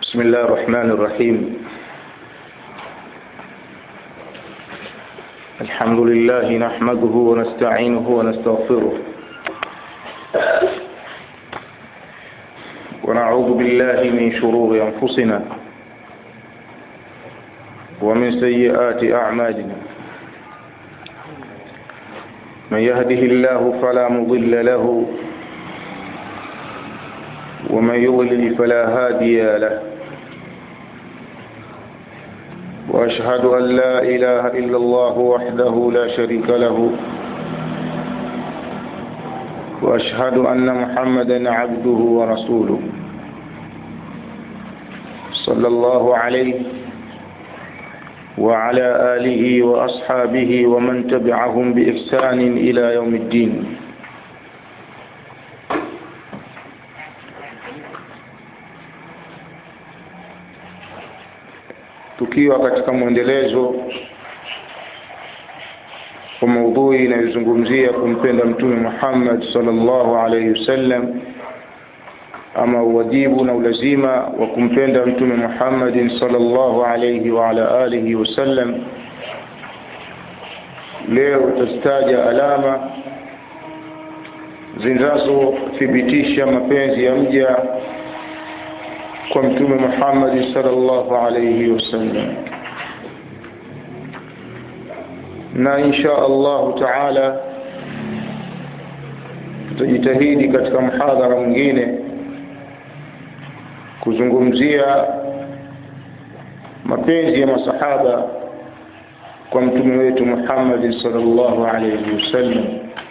بسم الله الرحمن الرحيم الحمد لله نحمده ونستعينه ونستغفره ونعوذ بالله من شرور أنفسنا ومن سيئات أعمالنا من يهده الله فلا مضل له ومن يضلل فلا هادي له واشهد ان لا اله الا الله وحده لا شريك له واشهد ان محمدا عبده ورسوله صلى الله عليه وعلى اله واصحابه ومن تبعهم باحسان الى يوم الدين tukiwa katika mwendelezo wa maudhui inayozungumzia kumpenda mtume Muhammad sallallahu alaihi wasallam ama uwajibu na ulazima wa kumpenda mtume Muhammad sallallahu alaihi wa ala alihi wasallam leo tutastaja alama zinazothibitisha mapenzi ya mja kwa mtume Muhammad sallallahu alayhi wasallam na insha Allah taala tutajitahidi katika mhadhara mwingine kuzungumzia mapenzi ya masahaba kwa mtume wetu Muhammad sallallahu alayhi wasallam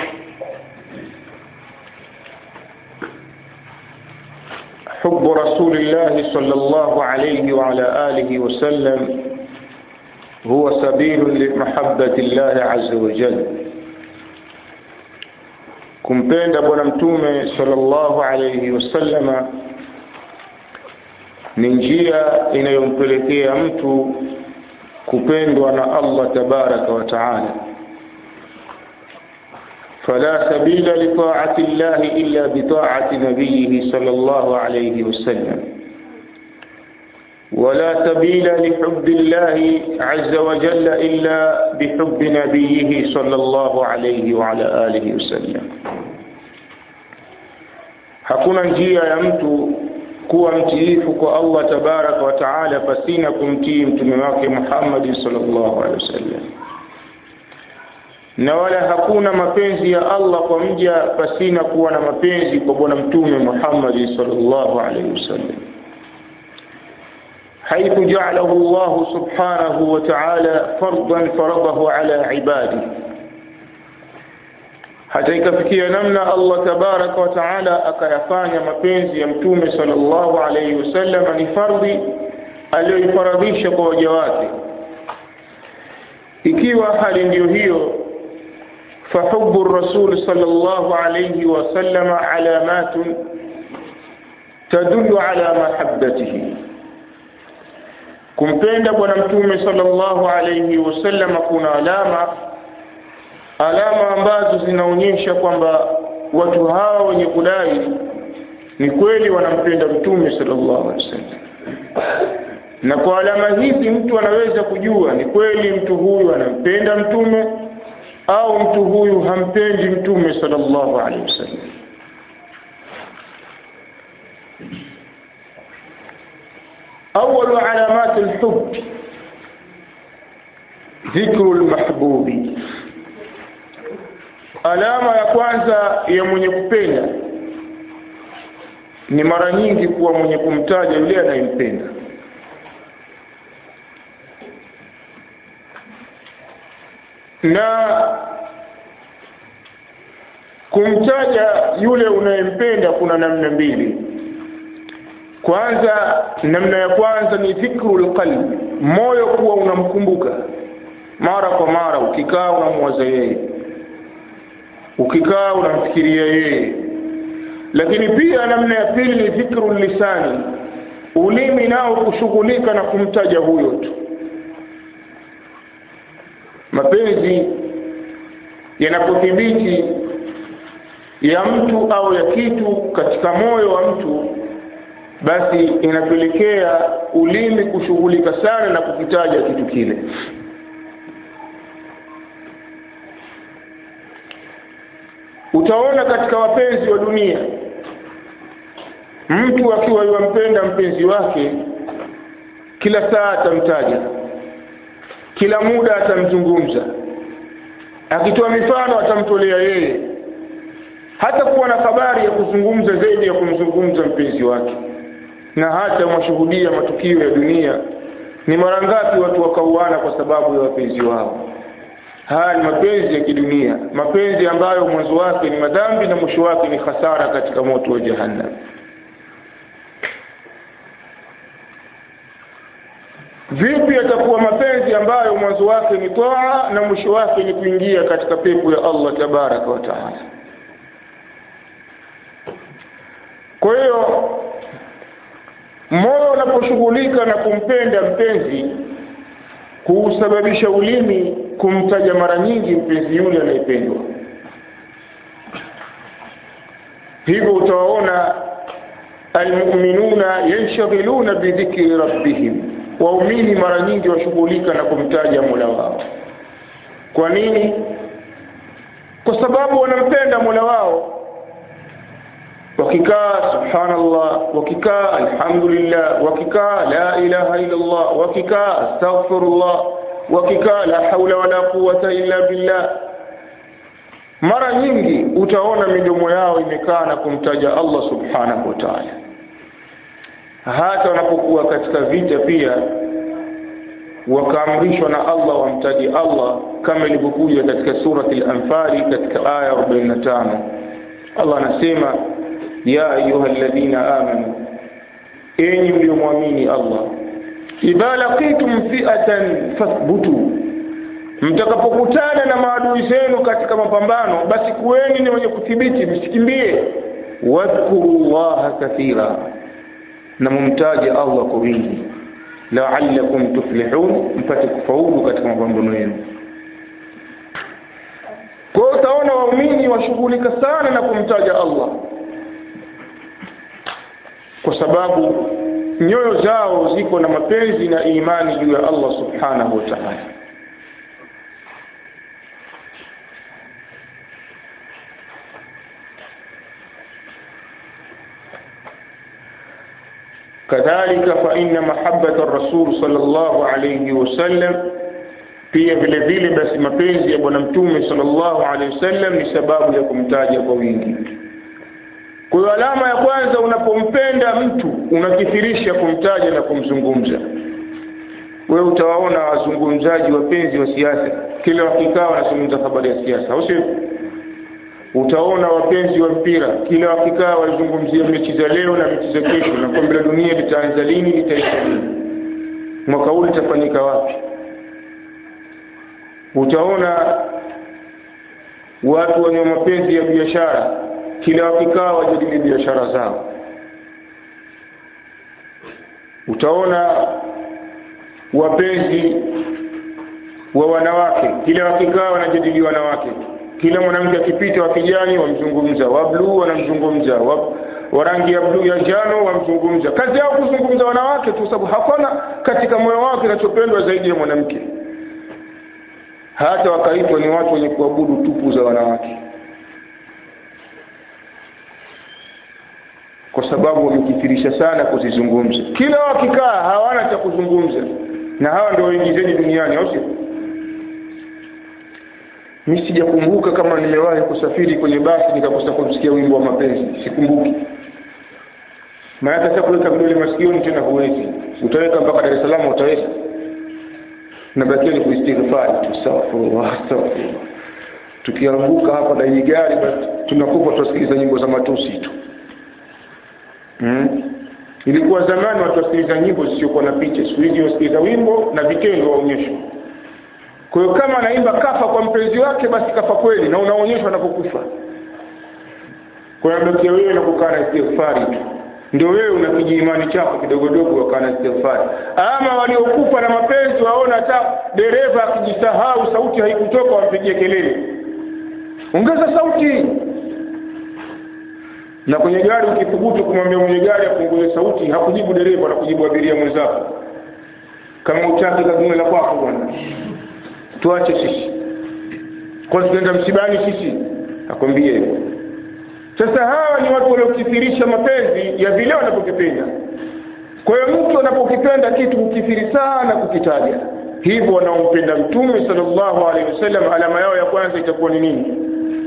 حب رسول الله صلى الله عليه وعلى آله وسلم هو سبيل لمحبة الله عز وجل kumpenda bwana mtume sallallahu alayhi wasallama ni njia inayompelekea mtu kupendwa na Allah tabaraka wa taala فلا سبيل لطاعة الله إلا بطاعة نبيه صلى الله عليه وسلم ولا سبيل لحب الله عز وجل إلا بحب نبيه صلى الله عليه وعلى آله وسلم hakuna njia ya mtu kuwa mtiifu kwa Allah tabaraka wa taala pasina kumtii mtume wake Muhammad sallallahu alaihi wasallam na wala hakuna mapenzi ya Allah kwa mja pasina kuwa na mapenzi kwa bwana mtume Muhammad sallallahu alaihi wasallam حيث جعله الله سبحانه وتعالى فرضا فرضه على عباده hata ikafikia namna Allah tabaraka wa taala akayafanya mapenzi ya mtume sallallahu alaihi wasallam ni fardhi aliyoifaradhisha kwa waja wake ikiwa hali ndiyo hiyo فحب الرسول صلى الله عليه وسلم علامات تدل على محبته kumpenda bwana mtume sallallahu alayhi wasallam kuna alama alama ambazo zinaonyesha kwamba watu hawa wenye kudai ni kweli wanampenda mtume sallallahu alayhi wasallam na kwa alama hizi mtu anaweza kujua ni kweli mtu huyu anampenda mtume au mtu huyu hampendi mtume sallallahu alaihi wasallam أول علامات الحب ذكر المحبوب alama ya kwanza ya mwenye kupenda ni mara nyingi kuwa mwenye kumtaja yule anayempenda na kumtaja yule unayempenda kuna namna mbili kwanza namna ya kwanza ni dhikrul qalbi moyo kuwa unamkumbuka mara kwa mara ukikaa unamwaza yeye ukikaa unamfikiria yeye lakini pia namna ya pili ni dhikrul lisani ulimi nao kushughulika na kumtaja huyo tu mapenzi yanapothibiti ya mtu au ya kitu katika moyo wa mtu basi inapelekea ulimi kushughulika sana na kukitaja kitu kile utaona katika wapenzi wa dunia mtu akiwa yuwampenda mpenzi wake kila saa atamtaja kila muda atamzungumza akitoa mifano atamtolea yeye hata kuwa na habari ya kuzungumza zaidi ya kumzungumza mpenzi wake na hata mwashuhudia matukio ya dunia ni mara ngapi watu wakauana kwa sababu ya wapenzi wao haya ni mapenzi ya kidunia mapenzi ambayo mwanzo wake ni madhambi na mwisho wake ni hasara katika moto wa jahannam vipi yatakuwa mapenzi ambayo mwanzo wake ni toa na mwisho wake ni kuingia katika pepo ya allah tabaraka wa taala kwa hiyo moyo unaposhughulika na kumpenda mpenzi kuusababisha ulimi kumtaja mara nyingi mpenzi yule anayependwa hivyo utawaona almuminuna yanshghiluna bidhikri rabbihim waumini mara nyingi washughulika na kumtaja mola wao kwa nini kwa sababu wanampenda mola wao wakikaa subhanallah wakikaa alhamdulillah wakikaa la ilaha illa allah wakikaa astaghfirullah wakikaa la haula wala quwata illa billah mara nyingi utaona midomo yao imekaa na kumtaja allah subhanahu wa taala hata wanapokuwa katika vita pia wakaamrishwa na allah wamtaji allah kama ilivyokuja katika surati al-anfali katika aya 45 allah anasema ya ayuha alladhina amanu enyi mliomwamini allah idha laqitum fi'atan fathbutu mtakapokutana na maadui zenu katika mapambano basi kuweni ni wenye kuthibiti msikimbie wadhkuru llaha kathira na mumtaje allah kwa wingi la'allakum tuflihun mpate kufaulu katika mapambano yenu kwa hiyo utaona waumini washughulika sana na kumtaja allah kwa sababu nyoyo zao ziko na mapenzi na imani juu ya Allah subhanahu wa ta'ala kadhalika fa inna mahabbata rasul sallallahu alayhi wasallam pia vile vile basi mapenzi ya bwana mtume sallallahu alayhi wasallam ni sababu ya kumtaja kwa wingi kwa hiyo alama ya kwanza unapompenda mtu unakithirisha kumtaja na kumzungumza wewe utawaona wazungumzaji wapenzi wa siasa kila wakikaa wanazungumza habari ya siasa au sio utaona wapenzi wa mpira kila wakikaa walizungumzia mechi za leo na mechi za kesho na kombe la dunia litaanza lini litaisha lini mwaka huu litafanyika wapi utaona watu wenye mapenzi ya biashara kila wakikaa wajadili biashara zao utaona wapenzi wa wanawake kila wakikaa wanajadili wanawake kila mwanamke akipita wa kijani wamzungumza wa bluu wanamzungumza wa, wa rangi ya bluu ya njano wamzungumza kazi yao kuzungumza wanawake tu sababu hakuna katika moyo wake kinachopendwa zaidi ya mwanamke hata wakaitwa ni watu wenye kuabudu tupu za wanawake kwa sababu wamekithirisha sana kuzizungumza kila wakikaa hawana cha kuzungumza na hawa ndio waingizaji duniani au sio mi sijakumbuka kama nimewahi kusafiri kwenye basi nikakosa kumsikia wimbo wa mapenzi sikumbuki maana sasa kuweka vidole masikioni tena huwezi utaweka mpaka Dar es Salaam utaweza nabakia ni kuistighfari astaghfirullah astaghfirullah tukianguka hapa na hii gari basi tunakufa tusikiliza nyimbo za matusi tu hmm? ilikuwa zamani watu wasikiliza nyimbo zisizokuwa na picha siku hizi wasikiliza wimbo na vitendo waonyeshwa kwa hiyo kama anaimba kafa kwa mpenzi wake basi kafa kweli na unaonyeshwa anapokufa kwa hiyo bakia wewe na kukaa na istighfari tu ndio wewe una kijiimani chako kidogodogo wakaa na istighfari ama waliokufa na mapenzi waona hata dereva akijisahau sauti haikutoka wampigie kelele ongeza sauti na kwenye gari ukithubutu kumwambia mwenye gari apunguze sauti hakujibu dereva na kujibu abiria mwenzako kama utaki kadume la kwako bwana tuache sisi kwa tunaenda msibani sisi akwambie hivyo sasa hawa ni watu waliokithirisha mapenzi ya vile wanapokipenda kwa hiyo mtu anapokipenda kitu hukithiri sana kukitaja hivyo wanaompenda mtume sallallahu alaihi wasallam alama yao ya kwanza itakuwa ni nini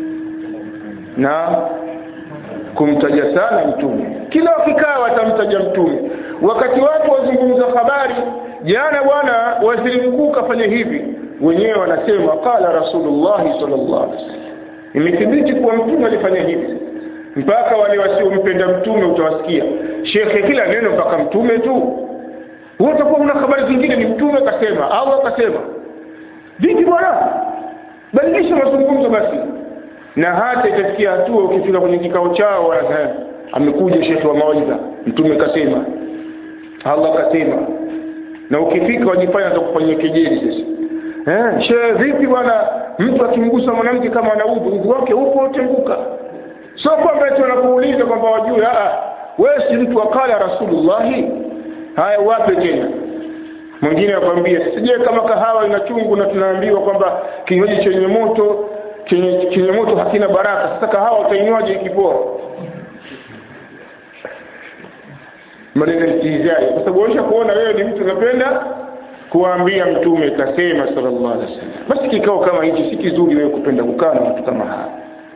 na kumtaja sana mtume kila wakikaa watamtaja mtume wakati watu wazungumza habari jana bwana waziri mkuu kafanya hivi wenyewe wanasema qala rasulullahi sallallahu alaihi wasallam imethibiti kuwa mtume alifanya hivi mpaka wale wasiompenda mtume utawasikia shekhe kila neno mpaka mtume tu utakuwa una habari zingine ni mtume kasema au akasema vipi bwana badilisha mazungumzo basi na hata itafikia hatua ukifika kwenye kikao chao wanasema amekuja shekhe wa mawaidha mtume kasema Allah kasema na ukifika wajifanya za kufanyia kejeli sasa eh shehe vipi bwana mtu akimgusa mwanamke kama ana udhu udhu wake upo utenguka sio kwamba eti wanakuuliza kwamba wajue a wewe si mtu akala rasulullahi haya wape tena mwingine akwambia sije kama kahawa ina chungu na tunaambiwa kwamba kinywaji chenye moto chenye, chenye moto hakina baraka sasa kahawa utainywaje ikipoa maneno istihzai kwa sababu waisha kuona wewe ni mtu unapenda kuambia mtume kasema sallallahu alaihi wasallam basi kikao kama hichi si kizuri wewe kupenda kukaa na watu kama hawa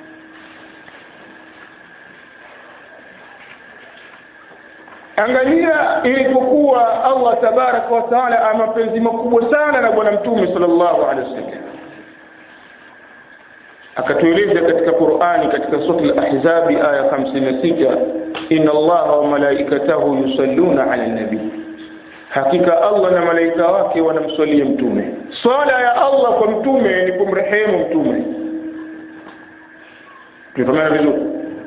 angalia ilipokuwa Allah tabaraka wa taala ana mapenzi makubwa sana na bwana mtume sallallahu alaihi wasallam akatueleza katika Qur'ani katika sura al-Ahzab aya 56 inna Allaha wa malaikatahu yusalluna ala nabi hakika Allah na malaika wake wanamswalia mtume swala ya Allah kwa mtume ni kumrehemu mtume tumefahamana vizuri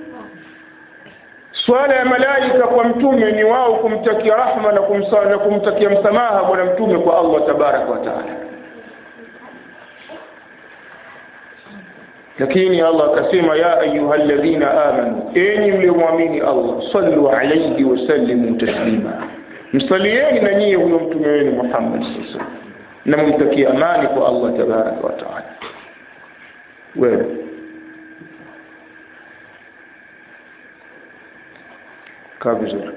swala ya malaika kwa mtume ni wao kumtakia rahma na, kumsa, na kumtakia msamaha bwana mtume kwa Allah tabaraka wa taala lakini Allah akasema ya ayyuhalladhina amanu enyi mliomwamini Allah sallu alayhi wa sallimu taslima msalieni na nyie huyo mtume wenu Muhammad sallallahu alaihi wasallam na mumtakie amani kwa Allah tabaraka wa taala wewe kaa vizuri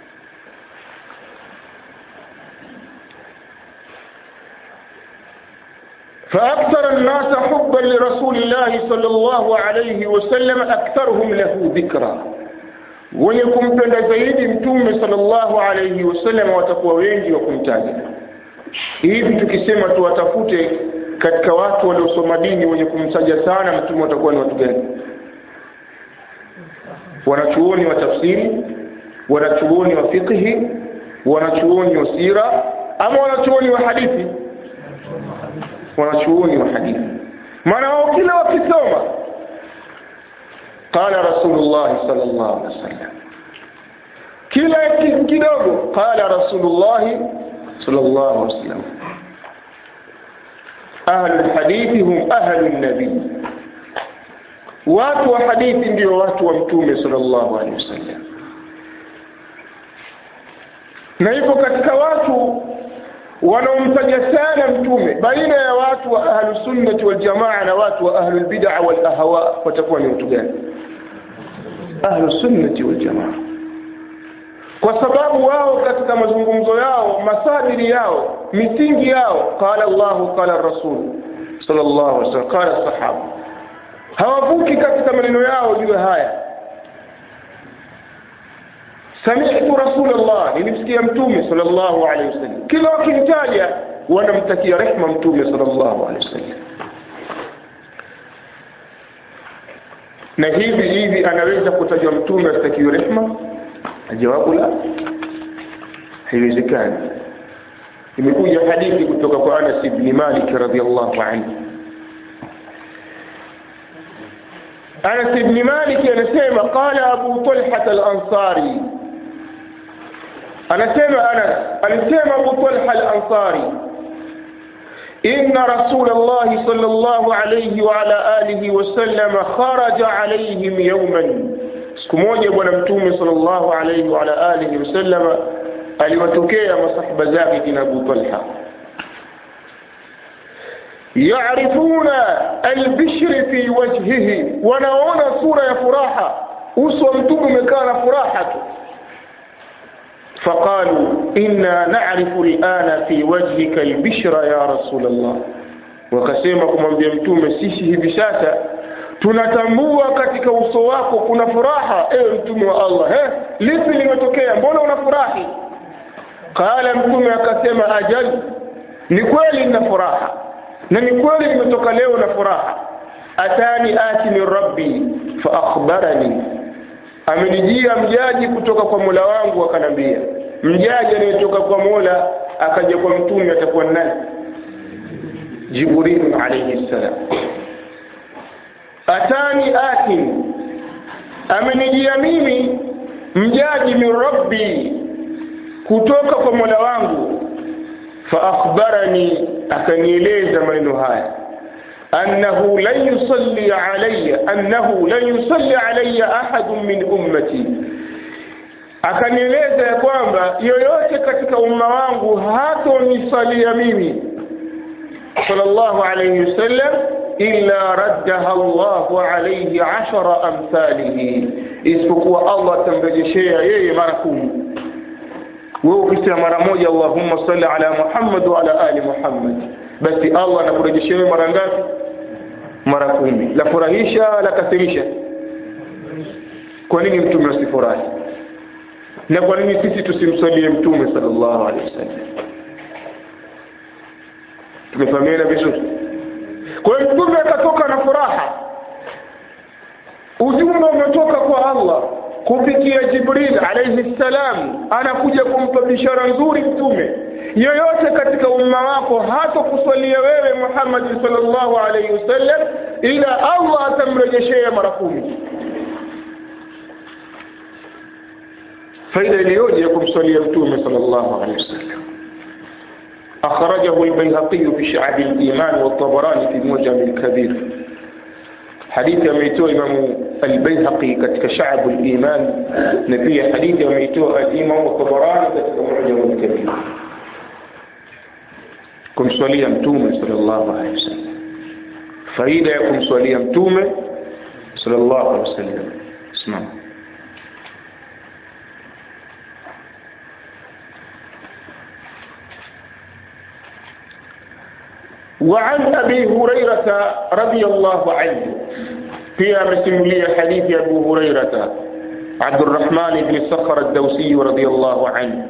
فأكثر الناس حبا لرسول الله صلى الله عليه وسلم أكثرهم له ذكرا wenye kumpenda zaidi mtume sallallahu alayhi wasallam watakuwa wengi wa kumtaja hivi tukisema tuwatafute katika watu waliosoma dini wenye kumtaja sana mtume watakuwa ni watu gani wanachuoni wa tafsiri wanachuoni wa fiqhi wanachuoni wa sira ama wanachuoni wa hadithi wanachuoni wa hadithi maana wao kila wakisoma qala rasulullah sallallahu alaihi wasallam kila kidogo qala rasulullah sallallahu alaihi wasallam ahlu alhadithi hum ahlu an-nabi watu wa hadithi ndio watu wa mtume sallallahu alaihi wasallam na hivyo katika watu wanaomtaja sana mtume baina ya watu wa ahlu sunnati wal jamaa na watu wa ahlu bid'a wal ahwa watakuwa ni watu gani ahlu sunnati wal jamaa kwa sababu wao katika mazungumzo yao masadiri yao misingi yao qala Allahu qala rasul sallallahu alaihi wasallam qala sahaba hawavuki katika maneno yao juu haya sami'tu rasulullah nilimsikia mtume sallallahu alaihi wasallam kila wakimtaja wanamtakia rehma mtume sallallahu alaihi wasallam na hivi hivi anaweza kutajwa mtume asitakiwe rehma jawabu la haiwezekani imekuja hadithi kutoka kwa Anas ibn Malik radhiyallahu anhu Anas ibn Malik anasema qala Abu Talha al-Ansari anasema Anas alisema Abu Talha al-Ansari إن رسول الله صلى الله عليه وعلى آله وسلم خرج عليهم يوما siku moja bwana mtume sallallahu alayhi wa ala alihi wasallama aliwatokea masahaba zake kina Abu Talha yarifuna albishri fi wajhihi wanaona sura ya furaha uso wa mtume umekaa na furaha tu فقالوا إنا نعرف الآن في وجهك البشرى يا رسول الله wakasema kumwambia mtume sisi hivi sasa tunatambua katika uso wako kuna furaha ewe mtume wa Allah eh lipi limetokea mbona unafurahi qala mtume akasema ajal ni kweli nina furaha na ni kweli nimetoka leo na furaha atani ati min rabbi fa akhbarani amenijia mjaji kutoka kwa Mola wangu akanambia mjaji anayetoka kwa Mola akaja kwa mtume atakuwa nani Jibril alayhi salam atani atin amenijia mimi mjaji min rabbi kutoka kwa Mola wangu fa akhbarani akanieleza maneno haya أنه لن يصلي علي أنه لن يصلي علي أحد من أمتي akanieleza ya kwamba yoyote katika umma wangu hatonisalia mimi sallallahu alayhi wasallam illa raddaha Allahu alayhi ashara amthalihi, isipokuwa Allah atamrejeshea yeye mara kumi. Wewe ukisema mara moja Allahumma salli ala Muhammad wa ala ali Muhammad, basi Allah anakurejeshea wewe mara ngapi? Mara kumi. La furahisha la kasirisha? Kwa nini mtume asifurahi? Na kwa nini sisi tusimsalie mtume sallallahu alaihi wasallam? Tumefahamiana vizuri? Kwa hiyo mtume akatoka na furaha, ujumbe umetoka kwa Allah kupitia Jibril alayhi salam, anakuja kumpa bishara nzuri mtume yoyote katika umma wako hata kuswalia wewe Muhammad sallallahu alayhi wasallam, ila Allah atamrejeshea mara kumi. faida iliyoje ya kumswalia mtume sallallahu alayhi wasallam أخرجه البيهقي في شعب الإيمان والطبراني في المعجم الكبير حديث يميتو إمام البيهقي كتك شعب الإيمان نبي حديث يميتو الإمام الطبراني كتك المعجم الكبير كم سولي متومة صلى الله عليه وسلم فإذا يكون سولي متومة صلى الله عليه وسلم اسمعوا وعن أبي هريرة رضي الله عنه في مسمولية حديث أبو هريرة عبد الرحمن بن صخر الدوسي رضي الله عنه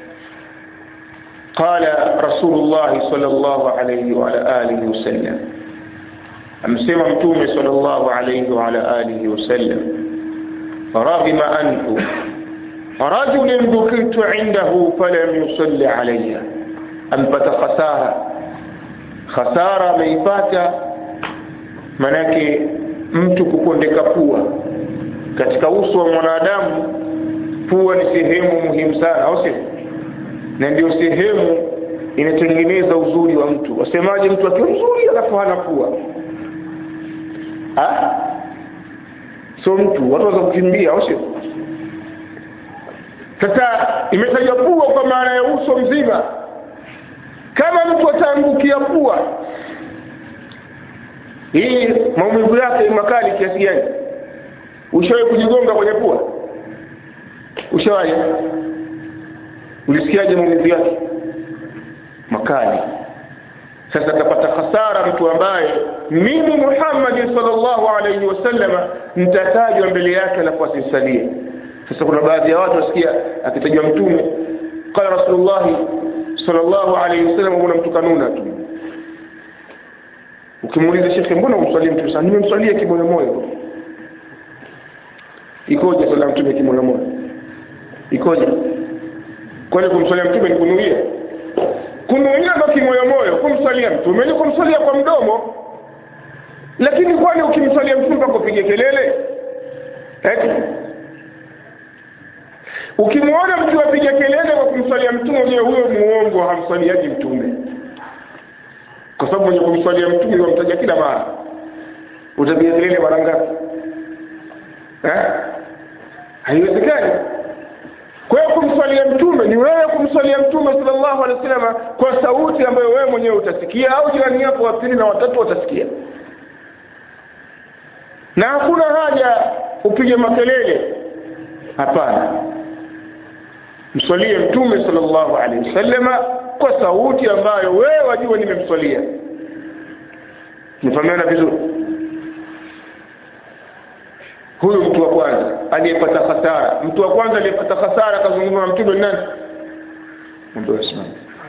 قال رسول الله صلى الله عليه وعلى آله وسلم أمسما متوم صلى الله عليه وعلى آله وسلم رغم أنف رجل ذكرت عنده فلم يصلي علي أنبت خسارة khasara ameipata manake mtu kukondeka pua katika uso wa mwanadamu pua ni sehemu muhimu sana au sio na ndio sehemu inatengeneza uzuri wa mtu wasemaje mtu akiwa mzuri alafu hana pua ha? so mtu watu waweza kukimbia au sio sasa imetajwa pua kwa maana ya uso mzima kama mtu ataangukia pua hii maumivu yake ni makali kiasi gani ushawahi kujigonga kwenye pua ushawahi ulisikiaje maumivu yake makali sasa atapata hasara mtu ambaye mimi Muhammad sallallahu alaihi wasallama nitatajwa mbele yake alafu asisalie sasa kuna baadhi ya watu wasikia akitajwa mtume qala rasulullahi sallallahu alaihi wasallam kuna mtu kanuna tu ukimuuliza shekhe mbona umswalie mtu sana nimemswalia kimoyo moyo ikoje swala mtume kimoyo moyo ikoje kwani kumswalia mtume ni kunuia kunuia ndo kimoyo moyo kumswalia mtume ni kumswalia kwa mdomo lakini kwani ukimswalia mtume mpaka upige kelele eti ukimwona mtu apiga kelele kwa kumswalia mtume ujue huyo muongo hamswaliaji mtume kwa sababu mwenye kumswalia mtume wamtaja kila mara utapiga kelele mara ngapi eh? haiwezekani kwa hiyo kumswalia mtume ni wewe kumswalia mtume sallallahu alaihi wasallam kwa sauti ambayo wewe mwenyewe utasikia au jirani yako wa pili na watatu watasikia na hakuna haja upige makelele hapana mswalie mtume sallallahu alaihi wasallama kwa sauti ambayo wewe wajua nimemswalia nifahamiana vizuri huyu mtu wa kwanza aliyepata hasara mtu wa kwanza aliyepata hasara akazungumza na mtume ni nani ndio simama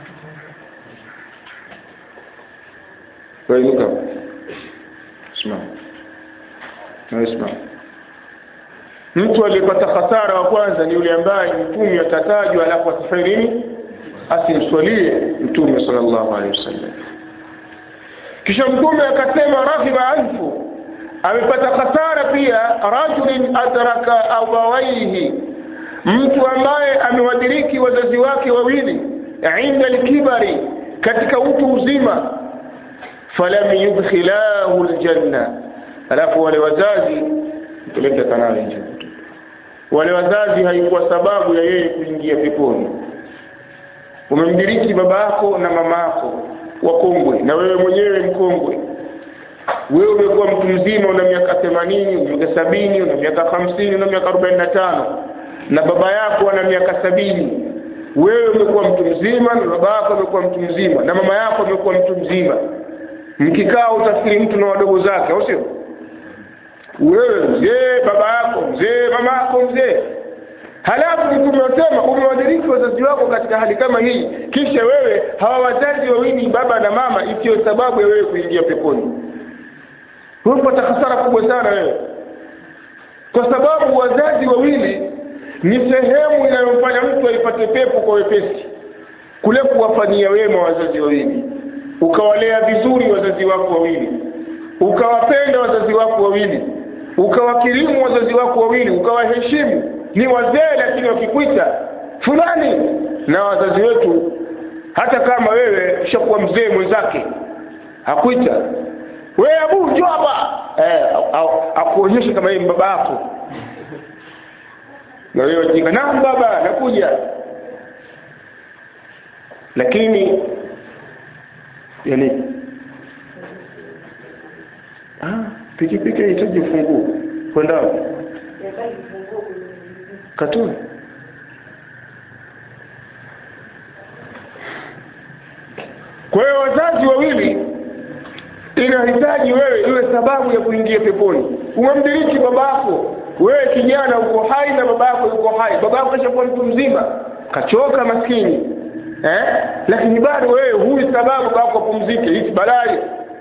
wewe inuka simama na simama mtu aliyepata hasara wa kwanza ni yule ambaye mtume atatajwa alafu asifanye nini asimswalie mtume sallallahu alaihi wasallam kisha mtume akasema rahiba anfu amepata hasara pia rajulin adraka abawaihi mtu ambaye amewadiriki wazazi wake wawili inda lkibari katika utu uzima falam yudkhilahu ljanna alafu wale wazazi peleka kanali nje wale wazazi haikuwa sababu ya yeye kuingia peponi umemdiriki baba yako na mama yako wakongwe na wewe mwenyewe mkongwe wewe umekuwa mtu mzima una miaka themanini una miaka sabini una miaka hamsini una miaka arobaini na tano na baba yako ana miaka sabini wewe umekuwa mtu mzima na baba yako amekuwa mtu mzima na mama yako amekuwa mtu mzima mkikaa utafikiri mtu na wadogo zake au sio wewe mzee baba yako mzee mama yako mzee halafu mtume wasema umewadiriki wazazi wako katika hali kama hii kisha wewe hawa wazazi wawili baba na mama isiyo sababu ya wewe kuingia peponi umepata hasara kubwa sana wewe kwa sababu wazazi wawili ni sehemu inayomfanya mtu aipate pepo kwa wepesi kule kuwafanyia wema wazazi wawili ukawalea vizuri wazazi wako wawili ukawapenda wazazi wako wawili ukawakirimu wazazi wako wawili ukawaheshimu ni wazee lakini wakikuita fulani na wazazi wetu hata kama wewe ushakuwa mzee mwenzake hakuita wewe abu njoo hapa eh, akuonyeshe kama yeye baba yako na wewe jika naam baba nakuja lakini yani ah pikipiki haihitaji funguo kwenda wapi katuni kwa hiyo wazazi wawili inahitaji wewe iwe sababu ya kuingia peponi umemdiriki babako wewe kijana uko hai na babako yuko hai babako kashakuwa mtu mzima kachoka maskini eh? lakini bado wewe huyu sababu babako apumzike hisi balai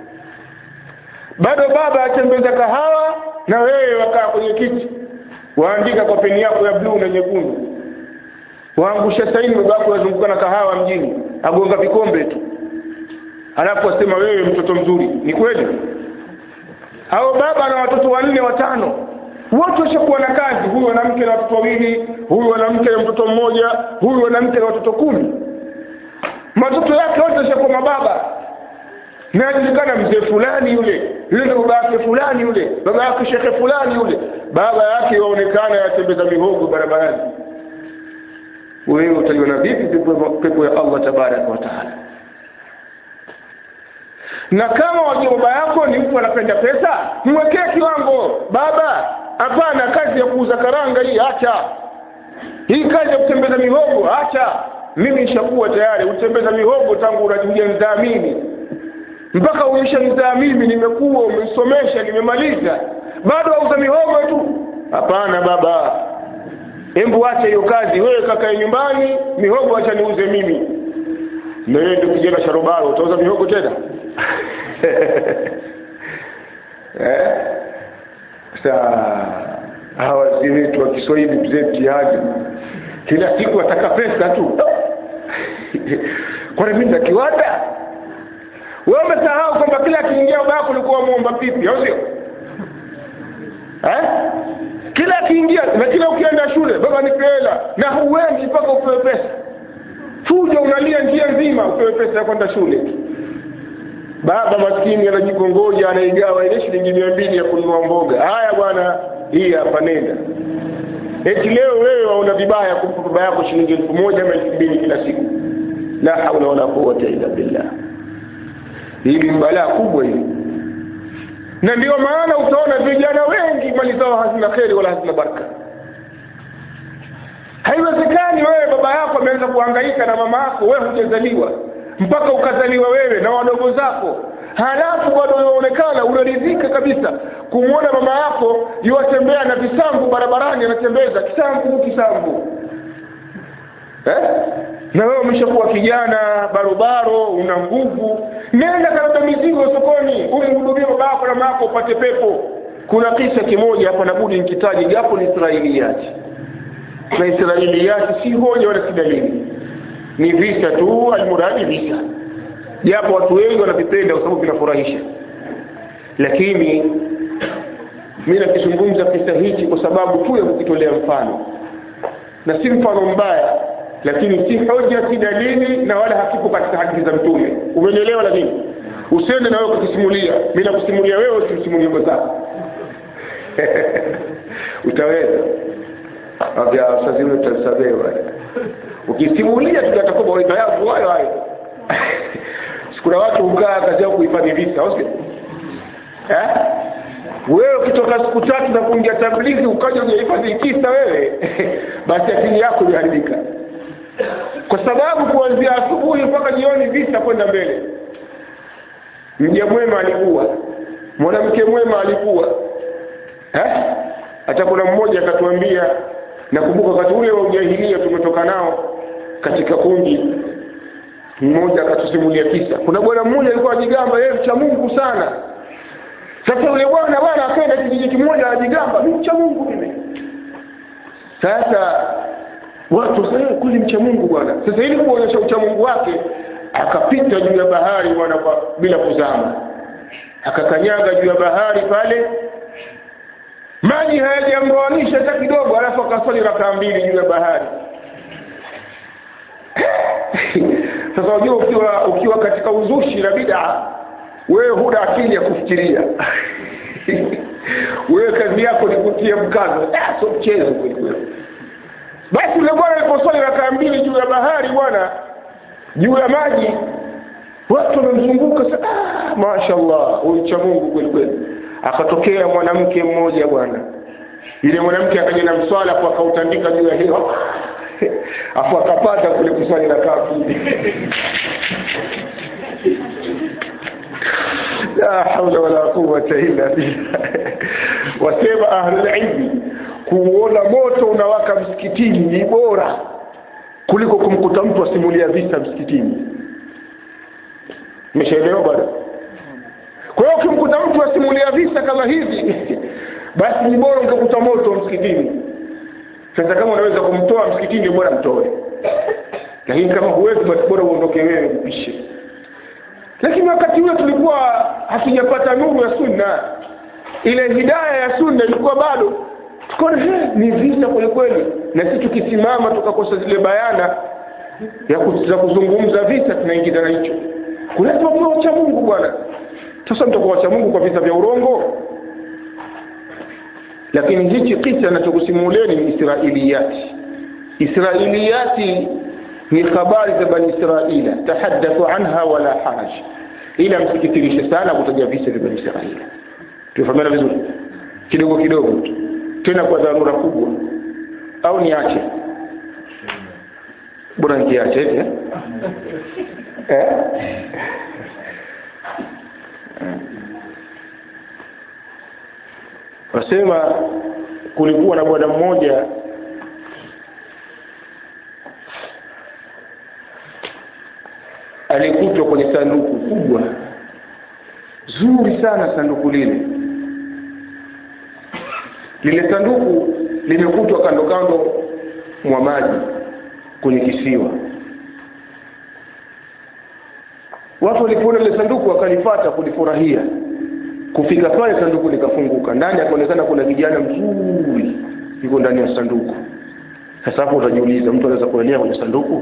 bado baba atembeza kahawa na wewe wakaa kwenye kiti waandika kwa peni yako ya bluu na nyekundu waangusha saini babako wazunguka na kahawa mjini agonga vikombe tu alafu asema wewe mtoto mzuri ni kweli au baba na watoto wanne watano wote washakuwa na kazi huyu mwanamke na watoto wawili huyu mwanamke na mtoto mmoja huyu mwanamke na watoto kumi matoto yake wote washakuwa mababa na ajulikana mzee fulani yule yule ndo baba yake fulani yule baba yake shekhe fulani yule baba yake waonekana yatembeza mihogo barabarani wewe utaiona vipi pepo ya allah tabaraka wa taala na kama wajua baba yako ni mtu anapenda pesa mwekee kiwango baba hapana kazi ya kuuza karanga hii acha hii kazi ya kutembeza mihogo acha mimi nishakuwa tayari utembeza mihogo tangu unajulia nzaa mimi mpaka uisha nzaa mimi nimekuwa umesomesha nimemaliza bado auza mihogo tu hapana baba hebu acha hiyo kazi wewe kakae nyumbani mihogo acha niuze mimi na wewe ndio kijana sharobaro utauza mihogo tena eh? Saa hawa wazee wetu wa Kiswahili mzee mtihani, kila siku wataka pesa tu kwani mimi na kiwanda? Wewe umesahau kwamba kila akiingia baba yako ulikuwa muomba pipi, au sio? Eh? Kila akiingia na kila ukienda shule, baba nipe hela, na huendi mpaka upewe pesa. Fujo unalia njia nzima upewe pesa ya kwenda shule baba maskini anajikongoja anaigawa ile shilingi mia mbili ya kununua mboga haya bwana hii hapa nenda eti leo wewe waona vibaya kumpa baba yako shilingi elfu moja ama elfu mbili kila siku la haula wala quwata illa billah hili ni balaa kubwa hili na ndio maana utaona vijana wengi mali zao hazina kheri wala hazina baraka haiwezekani wewe baba yako ameanza kuhangaika na mama yako wewe hujazaliwa mpaka ukazaliwa wewe na wadogo zako halafu bado unaonekana unaridhika kabisa kumwona mama yako yuwatembea na visambu barabarani anatembeza kisambu kisambu eh? na wewe umeshakuwa kijana barobaro una nguvu nenda kaleta mizigo sokoni umhudumie baba yako na mama yako upate pepo kuna kisa kimoja hapa nabudi nikitaji japo ni israiliyati na israiliyati si hoja wala si dalili ni visa tu almuradi visa japo watu wengi wanavipenda kwa sababu vinafurahisha lakini mi nakizungumza kisa hichi kwa sababu tu ya kukitolea mfano na si mfano mbaya lakini si hoja si dalili na wala hakipo katika hadithi za mtume umenielewa lakini usiende na wewe kukisimulia mi nakusimulia wewe usimsimulie mwenzako utaweza avya sazile utasamewa ukisimulia tutatakuwa mawaidha yangu hayo hayo kuna watu hukaa kazi yao kuhifadhi visa au sio eh wewe ukitoka siku tatu na kuingia tablighi ukaja ujahifadhi kisa wewe basi akili yako imeharibika kwa sababu kuanzia asubuhi mpaka jioni visa kwenda mbele mja mwema alikuwa mwanamke mwema alikuwa eh hata kuna mmoja akatuambia nakumbuka wakati ule wa ujahilia tumetoka nao katika kundi mmoja akatusimulia kisa kuna bwana mmoja alikuwa ajigamba yeye mcha Mungu sana sasa yule bwana bwana akaenda kijiji kimoja ajigamba mimi mcha Mungu mimi sasa watu sasa kuli mcha Mungu bwana sasa ili kuonyesha ucha Mungu wake akapita juu ya bahari bwana bila kuzama akakanyaga juu ya bahari pale maji hayajamroanisha hata kidogo alafu akaswali rakaa mbili juu ya bahari sasa unajua ukiwa ukiwa katika uzushi na bid'a wewe huna akili ya kufikiria wewe kazi yako ni kutia mkazo ah sio mchezo kweli kweli basi yule bwana aliposwali rakaa mbili juu ya bahari bwana juu ya maji watu wamemzunguka ah mashaallah huyu cha Mungu kweli kweli akatokea mwanamke mmoja bwana yule mwanamke akaja na mswala kwa akautandika juu ya hiyo afu akapata kule kuswali rakaa mbili la haula wala quwwata illa billah wasema ahlul ilmi kuona moto unawaka msikitini ni bora kuliko kumkuta mtu asimulia visa msikitini umeshaelewa bwana kwa hiyo ukimkuta mtu asimulia visa kama hivi basi ni bora ungekuta moto msikitini sasa kama unaweza kumtoa msikitini bora mtoe lakini kama huwezi basi bora uondoke wewe upishe lakini wakati ule tulikuwa hatujapata nuru ya sunna ile hidaya ya sunna ilikuwa bado tukaona ni vita kwelikweli na sisi tukisimama tukakosa zile bayana ya za kuzungumza vita tunaingiza na hicho kulazima tuwe wacha mungu bwana sasa mtakuwa wacha mungu kwa visa vya urongo lakini hichi kisa nachokusimulieni ni israiliyati israiliyati ni habari za bani israila tahaddathu anha wala haraj ila msikitirishe sana kutaja visa vya bani israila tufahamiana vizuri kidogo kidogo tu tena kwa dharura kubwa au niache bora nikiache eti eh? eh? wasema kulikuwa na bwana mmoja alikutwa kwenye sanduku kubwa zuri sana sanduku lile lile sanduku limekutwa kando kando mwa maji kwenye kisiwa watu walipoona lile sanduku wakalifata kulifurahia kufika pale sanduku likafunguka ndani akaonekana kuna kijana mzuri yuko ndani ya sanduku sasa hapo utajiuliza mtu anaweza kuelea kwenye sanduku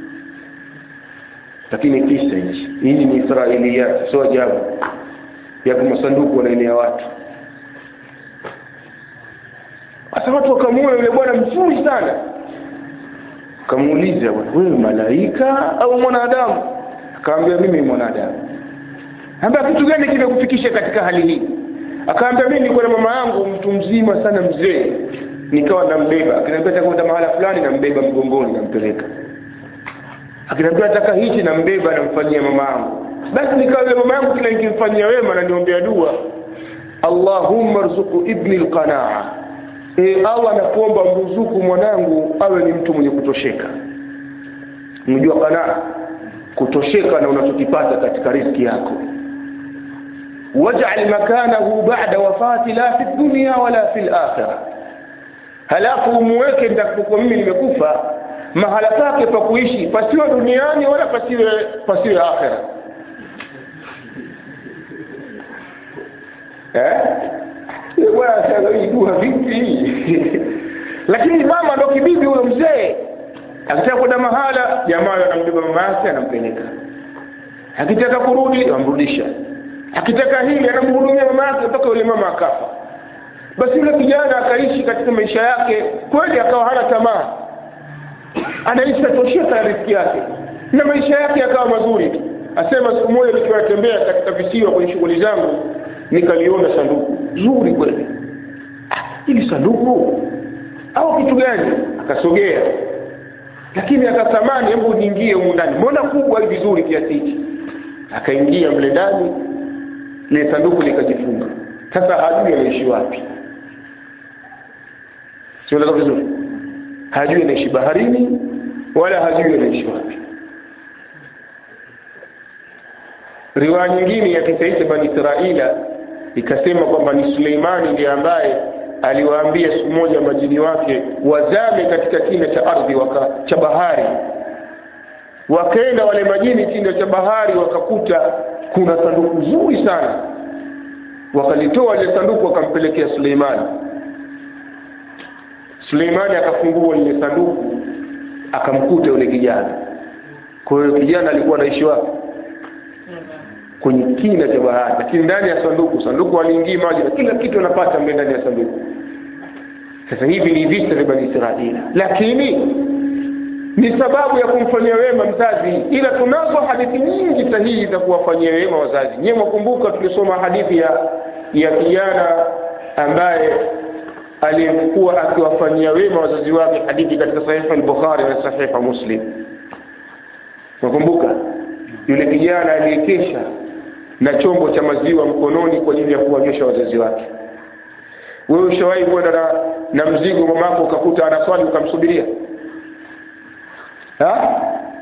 lakini kisa hichi hii ni israiliyat sio ajabu yapo masanduku wanaenea watu sasa watu wakamuona yule bwana mzuri sana akamuuliza bwana wewe malaika au mwanadamu akaambia mimi mwanadamu ambia kitu gani kimekufikisha katika hali hii akaambia mimi nilikuwa na mama yangu mtu mzima sana mzee nikawa nambeba akiniambia takwenda mahala fulani nambeba mgongoni nampeleka akiniambia nataka hichi nambeba namfanyia mama yangu basi nikawa yule mama yangu kila nikimfanyia wema naniombea dua allahumma rzuku ibni lqanaa e, allah nakuomba mruzuku mwanangu awe ni mtu mwenye kutosheka mjua qanaa kutosheka na unachokipata katika riski yako waj'al makanahu ba'da wafati la fi dunya wala fi al-akhirah halafu umuweke nitakapokuwa mimi nimekufa mahala pake pa kuishi pasiwe duniani wala pasiwe pasiwe akhira eh bwana sasa hii dua vipi lakini mama ndo kibibi huyo mzee akitaka kwenda mahala jamaa anambeba mama yake anampeleka akitaka kurudi amrudisha akitaka hili anamhudumia mama yake mpaka yule mama akafa basi yule kijana akaishi katika maisha yake kweli akawa hana tamaa anaishi atosheka na riziki yake na maisha yake yakawa mazuri tu asema siku moja nikiwa natembea katika visiwa kwenye shughuli zangu nikaliona sanduku zuri kweli ah, hili sanduku au kitu gani akasogea lakini akatamani hebu niingie humu ndani mbona kubwa hivi vizuri kiasi hichi akaingia mle ndani ile sanduku likajifunga sasa hajui anaishi wapi sieleka vizuri hajui anaishi baharini wala hajui anaishi wapi riwaya nyingine ya kisa hicho bani israila ikasema kwamba ni suleimani ndiye ambaye aliwaambia siku moja majini wake wazame katika kina cha ardhi waka, cha bahari wakaenda wale majini kina cha bahari wakakuta kuna sanduku zuri sana wakalitoa ile sanduku wakampelekea suleimani suleimani akafungua lile sanduku akamkuta yule kijana kwa hiyo kijana alikuwa anaishi wapi kwenye kina cha bahari lakini ndani ya sanduku sanduku aliingii maji na kila kitu anapata mle ndani ya sanduku sasa hivi ni vita vya bani israila lakini ni sababu ya kumfanyia wema mzazi ila tunazo hadithi nyingi sahihi za kuwafanyia wema wazazi nyewe mwakumbuka tulisoma hadithi ya ya kijana ambaye aliyekuwa akiwafanyia wema wazazi wake hadithi katika sahifa al-bukhari na sahifa muslim nakumbuka yule kijana aliyekesha na chombo cha maziwa mkononi kwa ajili ya kuwanyosha wazazi wake wewe ushawahi kwenda na, na mzigo mamako ukakuta anaswali ukamsubiria ha?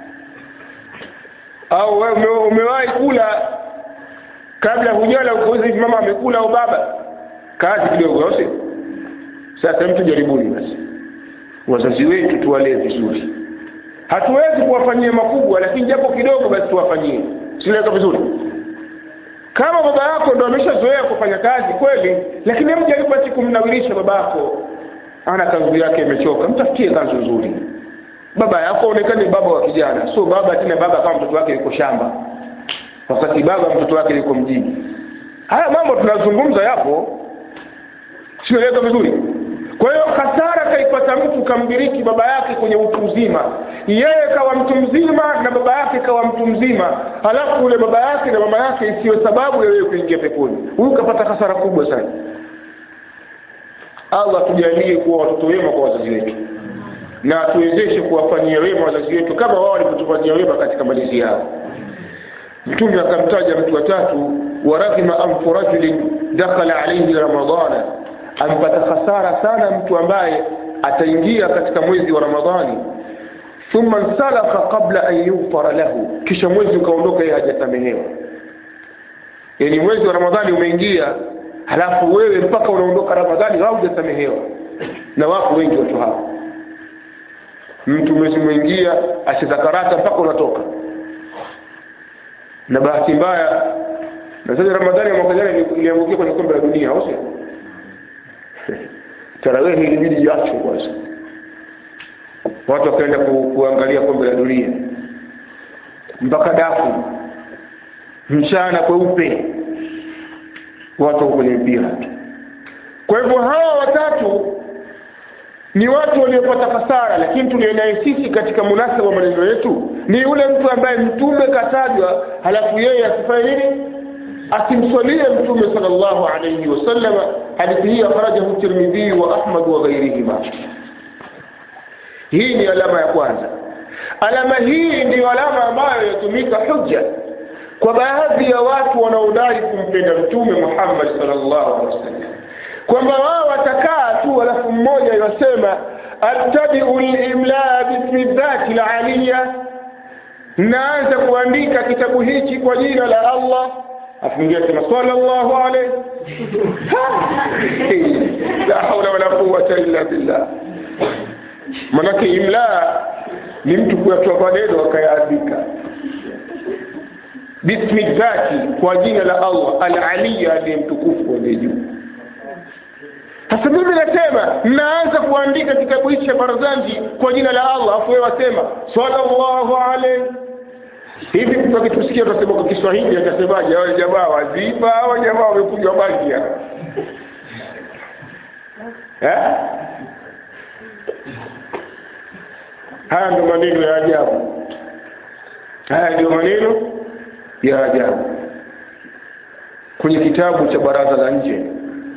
au wewe ume, umewahi kula kabla hujala ukauza hivi mama amekula au baba kazi kidogo au sio sasa mtu jaribuni basi wazazi wetu tuwalee vizuri hatuwezi kuwafanyia makubwa lakini japo kidogo basi tuwafanyie siweka vizuri kama baba yako ndo ameshazoea kufanya kazi kweli lakini hebu jaribu basi kumnawirisha baba yako ana kanzu yake imechoka mtafutie kanzu nzuri baba yako aonekane baba wa kijana so baba tena baba kama mtoto wake yuko shamba wakati baba mtoto wake yuko mjini haya mambo tunazungumza yapo sieleka vizuri kwa hiyo hasara kaipata mtu kamdiriki baba yake kwenye utu uzima yeye kawa mtu mzima na baba yake kawa mtu mzima halafu ule baba yake na mama yake isiyo sababu ya wewe kuingia peponi huyu kapata hasara kubwa sana allah tujalie kuwa watoto wema kwa wazazi wetu na tuwezeshe kuwafanyia wema wazazi wetu kama wao walivyotufanyia wema katika malezi yao mtume akamtaja mtu watatu waraghima anfu rajulin dakhala alaihi ramadana ampata hasara sana mtu ambaye ataingia katika mwezi wa ramadhani thumma nsalakha qabla an yufara lahu kisha mwezi ukaondoka yeye hajasamehewa yani mwezi wa ramadhani umeingia halafu wewe mpaka unaondoka ramadhani haujasamehewa na wako wengi watu hao mtu mwezi umeingia ashazakarata mpaka unatoka na bahati mbaya na sasa ramadhani ya mwaka jana iliangukia kwenye kombe la dunia au sio tarawehi ilibidi iacho kwanza watu wakaenda ku, kuangalia kombe la dunia mpaka dafu mchana kweupe watu wako kwenye mpira kwa hivyo hawa watatu ni watu waliopata hasara lakini tulionaye sisi katika munasaba wa maneno yetu ni yule mtu ambaye mtume katajwa halafu yeye asifanye nini asimswalie mtume sallallahu alayhi wasallam hadithi hii akhrajahu tirmidhi wa ahmad wa ghairihima hii ni alama ya kwanza alama hii ndiyo alama ambayo yatumika hujja kwa baadhi ya watu wanaodai kumpenda mtume Muhammad sallallahu alaihi wasallam kwamba wao watakaa tu alafu mmoja yasema attabi'u al-imla bismi dhati al-aliyya naanza kuandika kitabu hichi kwa jina la Allah afungia sema sallallahu alayhi la hawla wala quwwata illa billah manake imla ni mtu kuyatoa maneno akayaandika bismi dhati kwa jina la Allah al-aliyya aliye mtukufu aliye juu sasa mimi nasema naanza kuandika kitabu hichi cha Barzanji kwa jina la Allah afu wewe wasema sallallahu alayhi hivi mtu akitusikia tutasema kwa Kiswahili atasemaje wale jamaa waziba au jamaa wamekuja bangi eh haya ndio maneno ya ajabu haya ndio maneno ya ajabu kwenye kitabu cha baraza la nje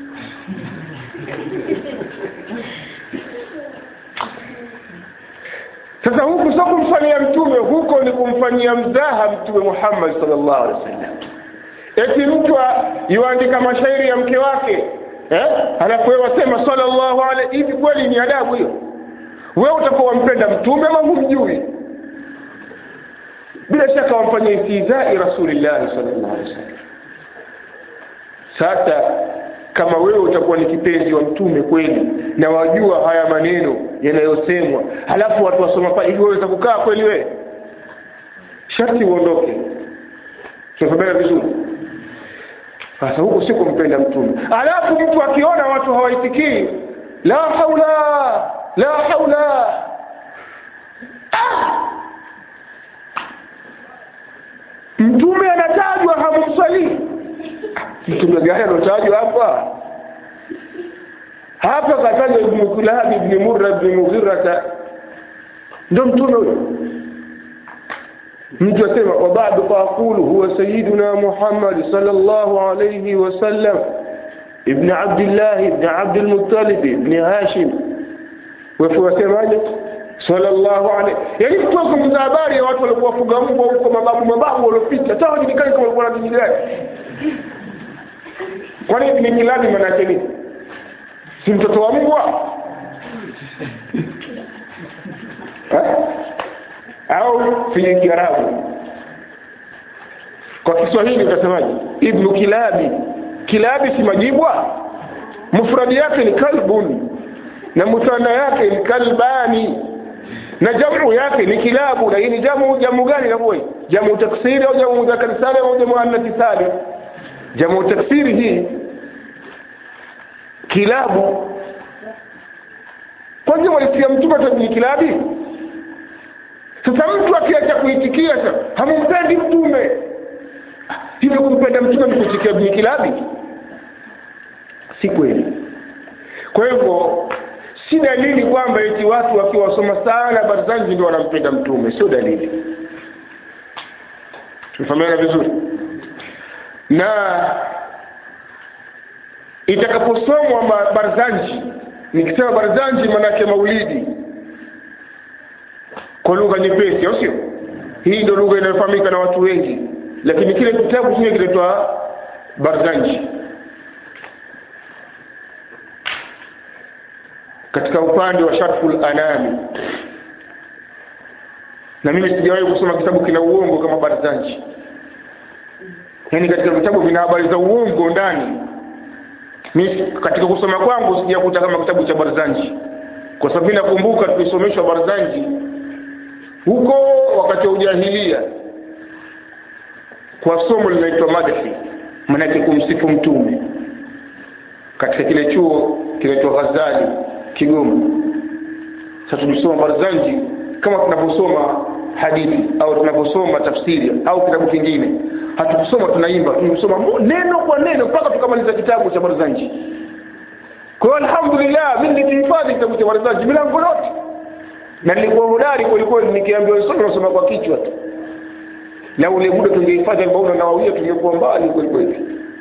sasa huku sio kumfanyia mtume huko ni kumfanyia mzaha mtume Muhammad sallallahu alaihi wasallam eti mtu yuandika mashairi ya mke wake eh halafu wewe wasema sallallahu alaihi hivi kweli ni adabu hiyo wewe utakuwa wampenda mtume ama humjui bila shaka wamfanyia istizai rasulillah sallallahu alaihi wasallam sasa kama wewe utakuwa ni kipenzi wa mtume kweli na wajua haya maneno yanayosemwa halafu watu wasoma pale hivi waweza kukaa kweli wewe sharti uondoke tunafahamiana vizuri sasa huku si kumpenda mtume halafu mtu akiona watu hawaitikii la haula la haula ah! mtume anatajwa hamumsalii mtume gani anotajwa hapa hapa katajwa ibn kulab ibn murra ibn mughirata ndo mtume huyo mtu asema wa ba'du faqulu huwa sayyiduna muhammad sallallahu alayhi wasallam ibn abdullah ibn abd al-muttalib ibn hashim wafu wasemaje sallallahu alayhi yani mtu azungumza habari ya watu walikuwa wafuga mbwa huko mababu mababu waliopita hata hawajulikani kama walikuwa na dini gani kwani ni miladi manake nini si mtoto wa mbwa au kwenye kiarabu kwa kiswahili utasemaje ibnu kilabi kilabi si majibwa mufradi yake ni kalbun na muthana yake ni kalbani na jamu yake ni kilabu na hii ni jamu jamu gani na boy jamu taksiri au jamu mudhakkar salim au jamu annath salim jamu taksiri hii kilabu kwanza walisikia mtume atabini kilabi sasa mtu akiacha kuitikia sasa hamumpendi mtume hivyo kumpenda mtume ni kuitikia bini kilabi si kweli kwa hivyo si dalili kwamba eti watu wakiwa wasoma sana barzanji ndio wanampenda mtume sio dalili tumefahamiana vizuri na itakaposomwa barzanji nikisema barzanji manake maulidi kwa lugha nyepesi au sio hii ndio lugha inayofahamika na watu wengi lakini kile kitabu chenyewe kinaitwa barzanji katika upande wa sharful anami na mimi sijawahi kusoma kitabu kina uongo kama barzanji yaani katika vitabu vina habari za uongo ndani mimi katika kusoma kwangu sijakuta kama kitabu cha barzanji kwa sababu nakumbuka tulisomeshwa barzanji huko wakati wa ujahilia kwa somo linaitwa madhi manake kumsifu mtume katika kile chuo kinaitwa ghazali kigoma sasa tulisoma barzanji kama tunavyosoma hadithi au tunavyosoma tafsiri au kitabu kingine hatukusoma tunaimba tumesoma neno kwa neno mpaka tukamaliza kitabu cha barzanji kwa hiyo alhamdulillah mimi nilihifadhi kitabu cha barzanji milango yote na nilikuwa hodari kwelikweli nikiambiwa nisome nasoma kwa kichwa tu na ule muda tungehifadhi albauna nawawia tungekuwa mbali kwelikweli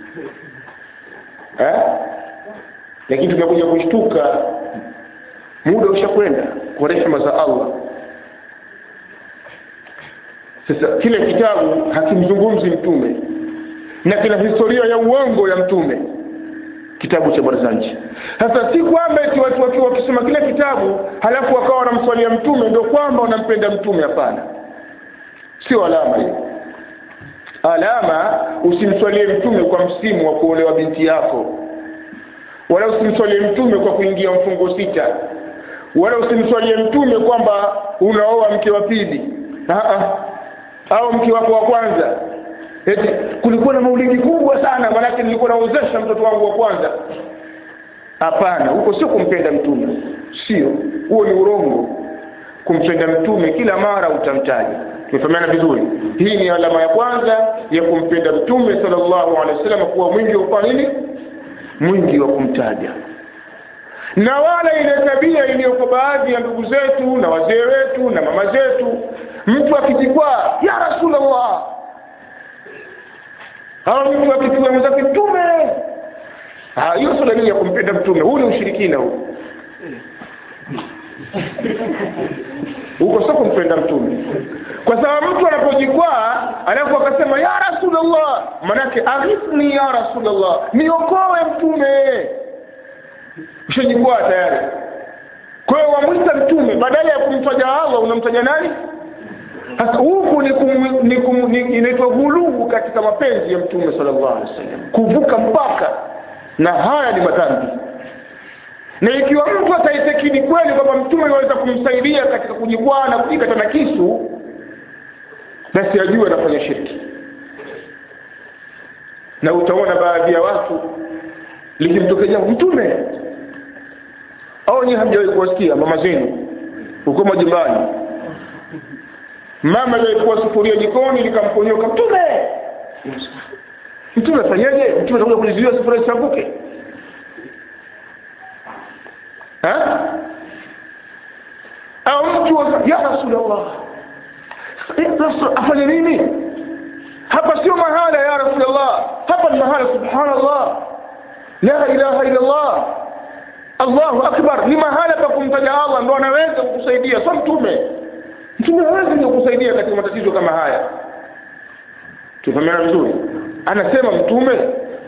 eh? lakini tumekuja kushtuka muda ushakwenda kwa rehema za allah sasa kile kitabu hakimzungumzi mtume na kina historia ya uongo ya mtume kitabu cha barzanji sasa si kwamba eti watu wakiwa wakisoma kile kitabu halafu wakawa wanamswalia mtume ndio kwamba wanampenda mtume hapana sio alama hiyo alama usimswalie mtume kwa msimu wa kuolewa binti yako wala usimswalie mtume kwa kuingia mfungo sita wala usimswalie mtume kwamba unaoa mke wa pili au mke wako wa kwanza eti kulikuwa na maulidi kubwa sana maanake nilikuwa naozesha mtoto wangu wa kwanza hapana huko sio kumpenda mtume sio huo ni urongo kumpenda mtume kila mara utamtaja tumefahamiana vizuri hii ni alama ya kwanza ya kumpenda mtume sallallahu alaihi wasallam kuwa mwingi wa kufanya nini mwingi wa kumtaja na wala ile tabia iliyoko baadhi ya ndugu zetu na wazee wetu na mama zetu mtu akijikwaa ya rasulllah au mtu akipiga mwenzake mtume hiyo sio dalili ya kumpenda mtume huu ni ushirikina huu huko sio kumpenda mtume kwa sababu mtu anapojikwaa alafu akasema ya rasulllah manake aghithni ya rasulllah niokoe mtume ushajikwaa tayari kwa hiyo wamwita mtume badala ya kumtaja allah unamtaja nani sasa huku ni, kum, ni, kum, ni inaitwa ghuluu katika mapenzi ya mtume sallallahu alaihi wasallam kuvuka mpaka na haya ni madhambi na ikiwa mtu ataitekini kweli kwamba mtume anaweza kumsaidia katika kujikwaa na kujikata na kisu basi ajue anafanya shirki na utaona baadhi ya watu likimtokea jambo mtume au nyi hamjawahi kuwasikia mama zenu huko majumbani mama aliyekuwa sufuria jikoni likamponyoka mtume mtume afanyaje mtume atakuja kulizuia sufuria isianguke au mtu ya rasulllah afanye nini hapa sio mahala ya rasulllah hapa ni mahala subhanallah la ilaha illa llah allahu akbar ni mahala pa kumtaja allah ndo anaweza kukusaidia sio mtume mtume hawezi kukusaidia katika matatizo kama haya tufahamiana vizuri anasema mtume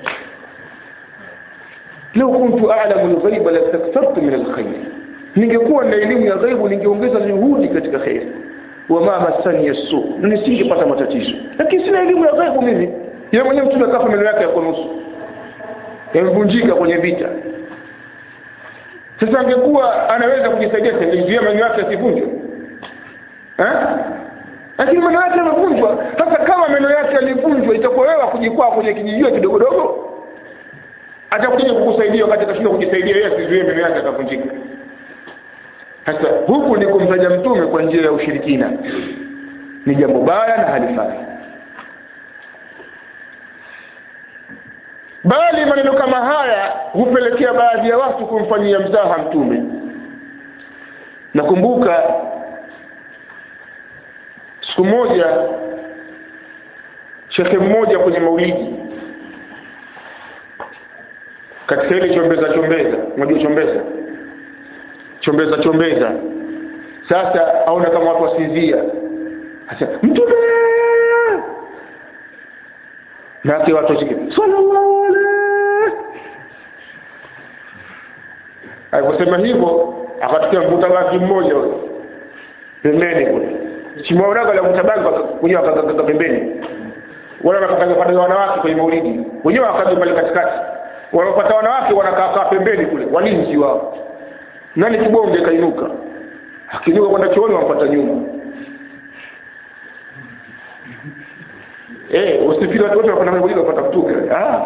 lau kuntu alamu lghaiba lastakthartu min alkhairi ningekuwa na elimu ya ghaibu ningeongeza juhudi katika kheri wama masani yasu na nisingepata matatizo lakini sina elimu ya ghaibu mimi yeye mwenyewe mtume akafa meno yake yako nusu yamevunjika kwenye vita sasa angekuwa anaweza kujisaidia singezuia meno yake asivunjwe lakini meno yake yamevunjwa sasa kama meno yake yalivunjwa itakuwa wewe kujikwaa kwenye kijijio kidogodogo atakuja kukusaidia wakati atashinda kujisaidia yeye asizuie meno yake akavunjika sasa huku ni kumtaja mtume kwa njia ya ushirikina ni jambo baya na halifai bali maneno kama haya hupelekea baadhi ya watu kumfanyia mzaha mtume nakumbuka siku moja shekhe mmoja kwenye maulidi katika ile chombeza chombeza unajua chombeza chombeza chombeza sasa aona kama watu wasinzia sasa mtume nake watu washike sallallahu alaihi aliposema hivyo akatokea mvuta bangi mmoja huyo pembeni kule simwaonaga la mvuta bangi wenyewe wakakaka pembeni wale wanakataza pata wanawake kwenye maulidi wenyewe wakaja pale katikati wanapata wanawake wanakaa pembeni kule walinzi wao nani kibonge kainuka akiinuka kwenda chooni wampata nyuma eh usifikiri watu wote wanakwenda maulidi wapata kutuka ah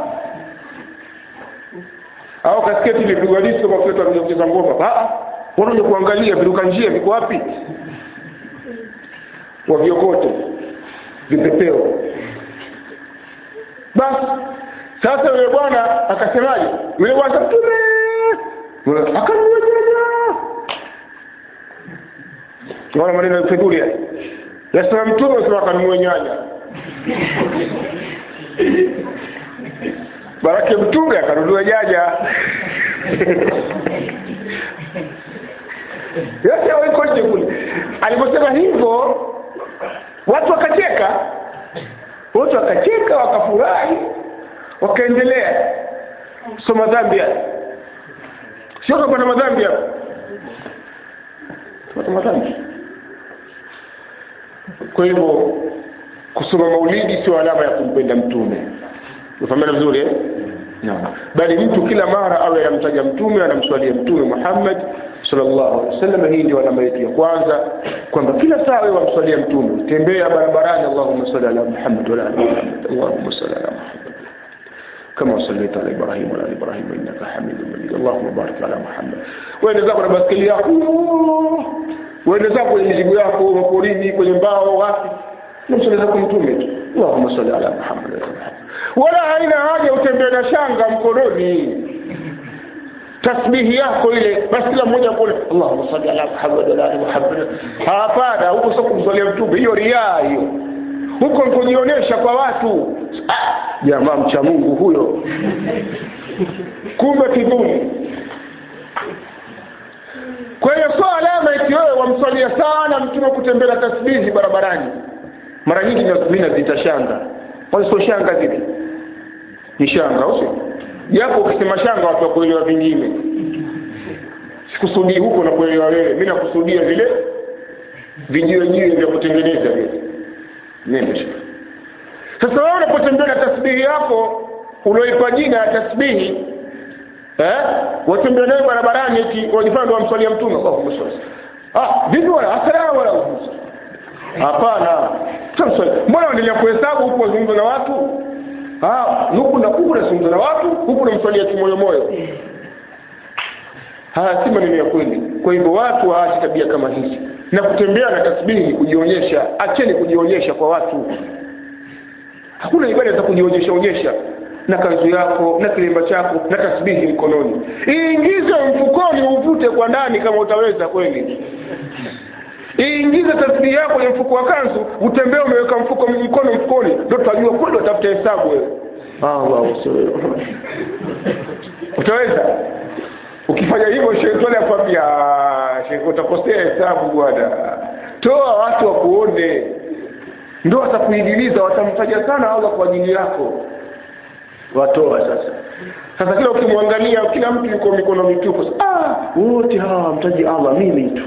au kasketi ilipigwa disko kwa kile tunakuja kucheza ngoma ah wanakuja kuangalia viruka njia viko wapi wa vyokoto vipepeo basi sasa yule bwana akasemaje yule bwana mtume akanunua nyanya naona maneno ya fedhuli haya yasema mtume asema akanunua nyanya barake mtume akanunua nyanya yote waiko nje kule aliposema hivyo watu wakacheka watu wakacheka wakafurahi wakaendelea so madhambi haya sio kapata madhambi hapa pata madhambi kwa hivyo kusoma maulidi sio alama ya kumpenda mtume ufahamana vizuri eh? no. bali mtu kila mara awe anamtaja mtume anamswalia mtume muhammad sallallahu alaihi wasallam hii ndio alama yetu ya kwanza kwamba kila saa wewe wamswalia mtume tembea barabarani allahumma salli ala muhammad wa ala ali muhammad allahumma salli ala muhammad كما صليت على ابراهيم وعلى ال ابراهيم انك حميد مجيد اللهم بارك على محمد وين zako na baskeli yako wende zako kwenye mizigo yako maporini kwenye mbao wapi namsali zako mtume tu allahumma salli ala muhammad wala haina haja utembee na shanga mkononi tasbihi yako ile basi kila mmoja kule allahumma salli ala muhammad wa ala ali muhammad hapana huko sio kumsalia mtume hiyo riaa hiyo huko kujionyesha kwa watu ah, jamaa mcha mungu huyo kumbe kiduni kwa hiyo sio alama eti wewe wamswalia sana mtume kutembea tasbihi barabarani mara nyingi mi nazita shanga sio shanga zile ni shanga usio japo ukisema shanga watu wakuelewa vingine sikusudii huko nakuelewa wewe mi nakusudia vile vijiwejiwe vya kutengeneza vile nenda shaka sasa wewe unapotembea na tasbihi yako ulioipa jina ya tasbihi eh watembea nayo barabarani eti wajifanya ndio wamswalia mtume Allahumma salli ah vipi wala asalamu alaykum hapana sasa mbona unaendelea kuhesabu huku wazungumza na watu ah huku na huku unazungumza na watu huku unamswalia kimoyo moyo haya si maneno ya kweli kwa hivyo watu waache tabia kama hizi na kutembea na tasbihi ni kujionyesha acheni kujionyesha kwa watu hakuna ibada za kujionyesha onyesha na kanzu yako na kilemba chako na tasbihi mkononi iingize mfukoni uvute kwa ndani kama utaweza kweli iingize tasbihi yako kwenye mfuko wa kanzu utembee umeweka mfuko mkono mfukoni ndo tutajua kweli watafuta hesabu wewe utaweza ukifanya hivyo shetani akwambia shekhe utakosea hesabu bwana toa watu wakuone ndo watakuidiliza watamtaja sana allah kwa ajili yako watoa sasa sasa kila ukimwangalia kila mtu yuko mikono mitupu ah wote hawa wamtaji allah mimi tu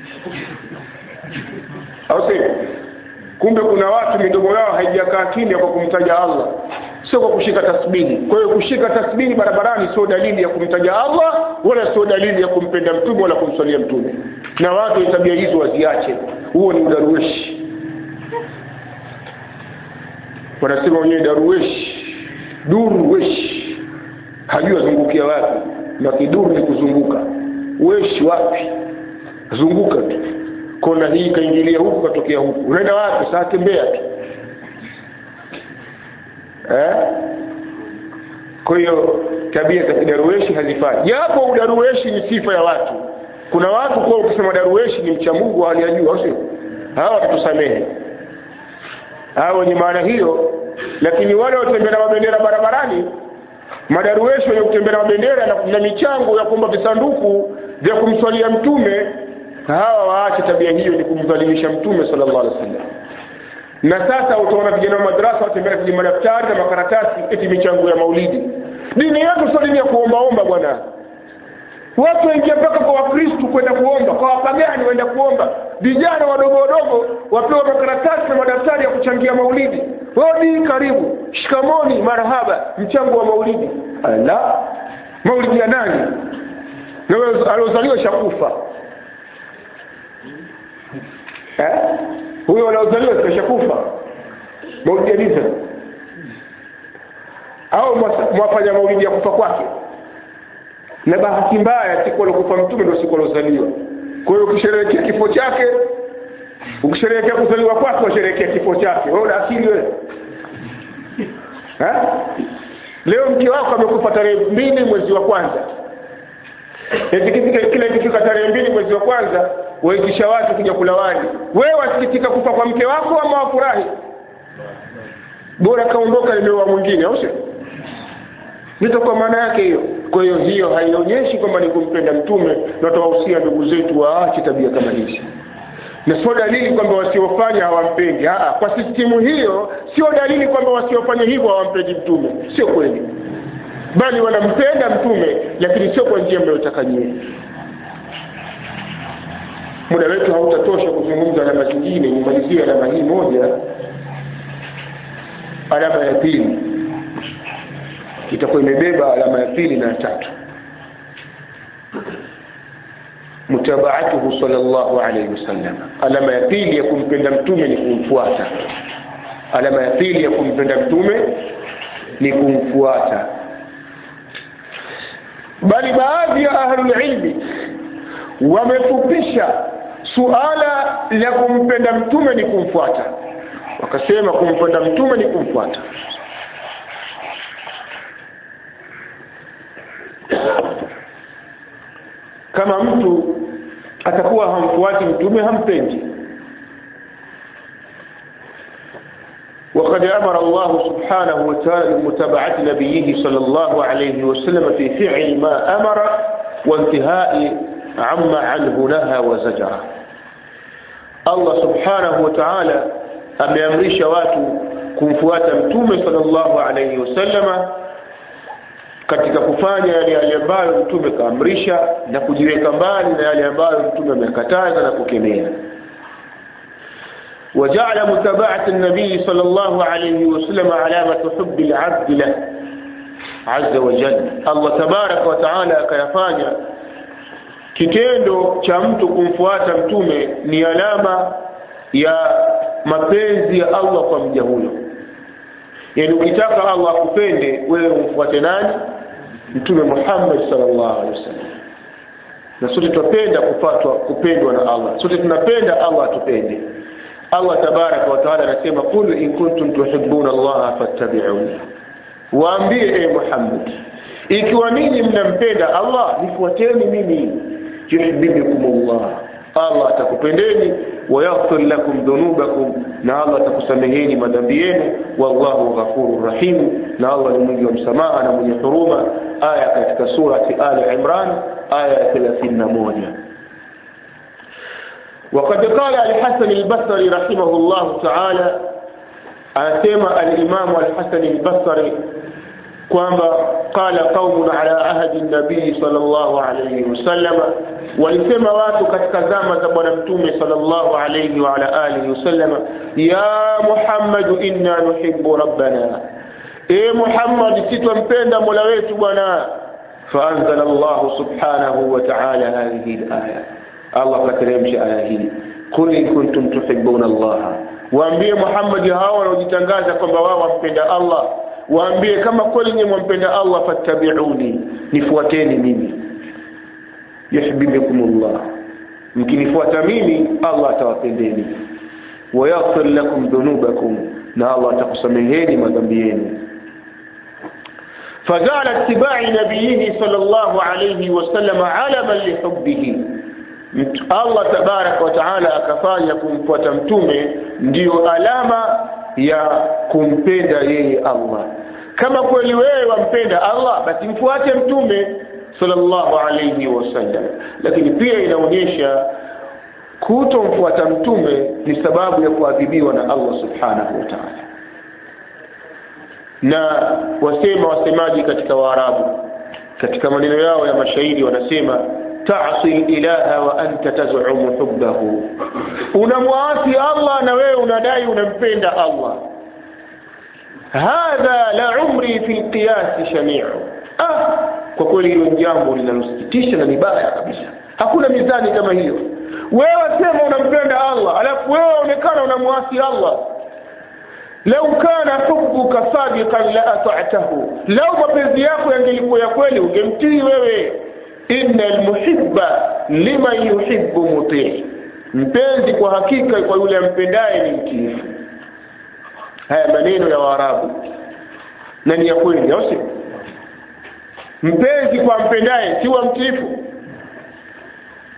au sio kumbe kuna watu midomo yao haijakaa kimya kwa kumtaja allah sio kwa kushika tasbihi kwa hiyo kushika tasbihi barabarani sio dalili ya kumtaja allah wala sio dalili ya kumpenda mtume wala kumswalia mtume na watu tabia hizo waziache huo ni udarueshi wanasema wenyewe darueshi duruweshi hajui azungukia wapi na kiduru ni kuzunguka weshi wapi zunguka tu kona hii kaingilia huku katokea huku unaenda wapi saa tembea tu eh? kwa hiyo tabia za kidarueshi hazifai japo udarueshi ni sifa ya watu kuna watu kuwa ukisema darueshi ni mcha mungu hali ya juu au sio hawa watatusamehe hawa wenye maana hiyo lakini wale watembea na mabendera barabarani madarueshi wenye kutembea na mabendera na, na michango ya kuomba visanduku vya kumswalia mtume hawa waache tabia hiyo ni kumdhalilisha mtume sallallahu alaihi wasallam na sasa utaona vijana wa madrasa watembea kwenye madaftari na makaratasi eti michango ya maulidi dini yetu sio dini ya kuombaomba bwana watu waingia mpaka kwa wakristu kwenda kuomba kwa wapagani waenda kuomba vijana wadogo wadogo wapewa makaratasi na madaftari ya kuchangia maulidi odi karibu shikamoni marhaba mchango wa maulidi ala maulidi ya nani aliozaliwa shakufa eh? huyo wanaozaliwa shakufa maulidi ya nisa au mwafanya maulidi ya kufa kwake na bahati mbaya siku aliokufa mtume ndio siku aliozaliwa kwa hiyo ukisherehekea kifo chake ukisherehekea kuzaliwa kwake washerehekea kifo chake wewe una akili wewe leo mke wako amekufa tarehe mbili mwezi wa kwanza eti kifika kila ikifika tarehe mbili mwezi wa kwanza waitisha watu kuja kula wali wewe wasikitika kufa kwa mke wako ama wafurahi bora kaondoka limeoa mwingine au sio ndio kwa maana yake hiyo kwa hiyo hiyo haionyeshi kwamba ni kumpenda mtume na tuwahusia ndugu zetu waache tabia kama hizi na sio dalili kwamba wasiofanya hawampendi Aa, kwa sistimu hiyo sio dalili kwamba wasiofanya hivyo hawampendi mtume sio kweli bali wanampenda mtume lakini sio kwa njia mnayotaka nyie muda wetu hautatosha kuzungumza alama zingine nimalizie alama hii moja alama ya pili itakuwa imebeba alama ya pili na ya tatu mutabaatuhu sallallahu alayhi wasallam alama ya pili ya kumpenda mtume ni kumfuata alama ya pili ya kumpenda mtume ni kumfuata bali baadhi ya ahlulilmi wamefupisha suala la kumpenda mtume ni kumfuata wakasema kumpenda mtume ni kumfuata kama mtu atakuwa hamfuati mtume hampendi وقد أمر الله سبحانه وتعالى بمتابعة نبيه صلى الله عليه وسلم في فعل ما أمر وانتهاء عما عنه نهى وزجر الله سبحانه وتعالى ameamrisha watu kumfuata mtume sallallahu alaihi wasallama katika kufanya yale yale ambayo mtume kaamrisha na kujiweka mbali na yale ambayo mtume amekataza na kukemea وجعل متابعة النبي صلى الله عليه وسلم علامة حب العبد له عز وجل الله تبارك وتعالى akayafanya kitendo cha mtu kumfuata mtume ni alama ya mapenzi ya Allah kwa mja huyo yaani ukitaka Allah akupende wewe umfuate nani mtume Muhammad sallallahu alaihi wasallam na sote tunapenda kupatwa kupendwa na Allah sote tunapenda Allah atupende Allah tabaraka wa taala anasema qul in kuntum tuhibbuna Allah fattabi'uni waambie e Muhammad ikiwa ninyi mnampenda Allah nifuateni mimi yuhibbukumullah Allah atakupendeni wayaghfir lakum dhunubakum na Allah atakusameheni madhambi yenu wallahu ghafurur rahim na Allah ni mwingi wa msamaha na mwenye huruma aya katika surati Ali Imran aya ya 31 وقد قال الحسن البصري رحمه الله تعالى أسمى الإمام الحسن البصري kwamba qala qaumun ala ahadi nabii sallallahu alayhi wasallam walisema watu katika zama za bwana mtume sallallahu alayhi wa ala alihi wasallam ya muhammad inna nuhibbu rabbana e muhammad sitwampenda mola wetu bwana faanzala allah subhanahu wa ta'ala hadhihi alaya allah kateremsha aya hii qul in kuntum tuhibbuna allah waambie muhammad hawa wanaojitangaza kwamba wao wampenda allah waambie kama kweli nyinyi mwampenda Allah fattabi'uni nifuateni mimi yuhibbukumullah mkinifuata mimi Allah atawapendeni wayaghfir lakum dhunubakum na Allah atakusameheni madhambi yenu فجعل اتباع نبيه صلى الله عليه وسلم علما لحبه Allah tabarak wa taala akafanya kumfuata mtume ndiyo alama ya kumpenda yeye Allah kama kweli wewe wampenda Allah basi mfuate mtume sallallahu alayhi wasallam lakini pia inaonyesha kutomfuata mtume ni sababu ya kuadhibiwa na Allah subhanahu wa ta'ala na wasema wasemaji katika waarabu katika maneno yao ya mashairi wanasema ta'si ilaha wa anta taz'umu hubbahu unamwasi Allah na wewe unadai unampenda Allah hadha la umri fi alqiyas shani'u ah kwa kweli hilo jambo linalosikitisha na ni baya kabisa hakuna mizani kama hiyo wewe sema unampenda Allah alafu wewe onekana unamwasi Allah lau kana hubbuka sadiqan la ata'tahu lau mapenzi yako yangelikuwa ya kweli ungemtii wewe inna almuhibba liman yuhibbu mutii mpenzi kwa hakika kwa yule ampendaye ni mtiifu haya maneno ya waarabu na ni ya kweli au si mpenzi kwa mpendaye si wa mtiifu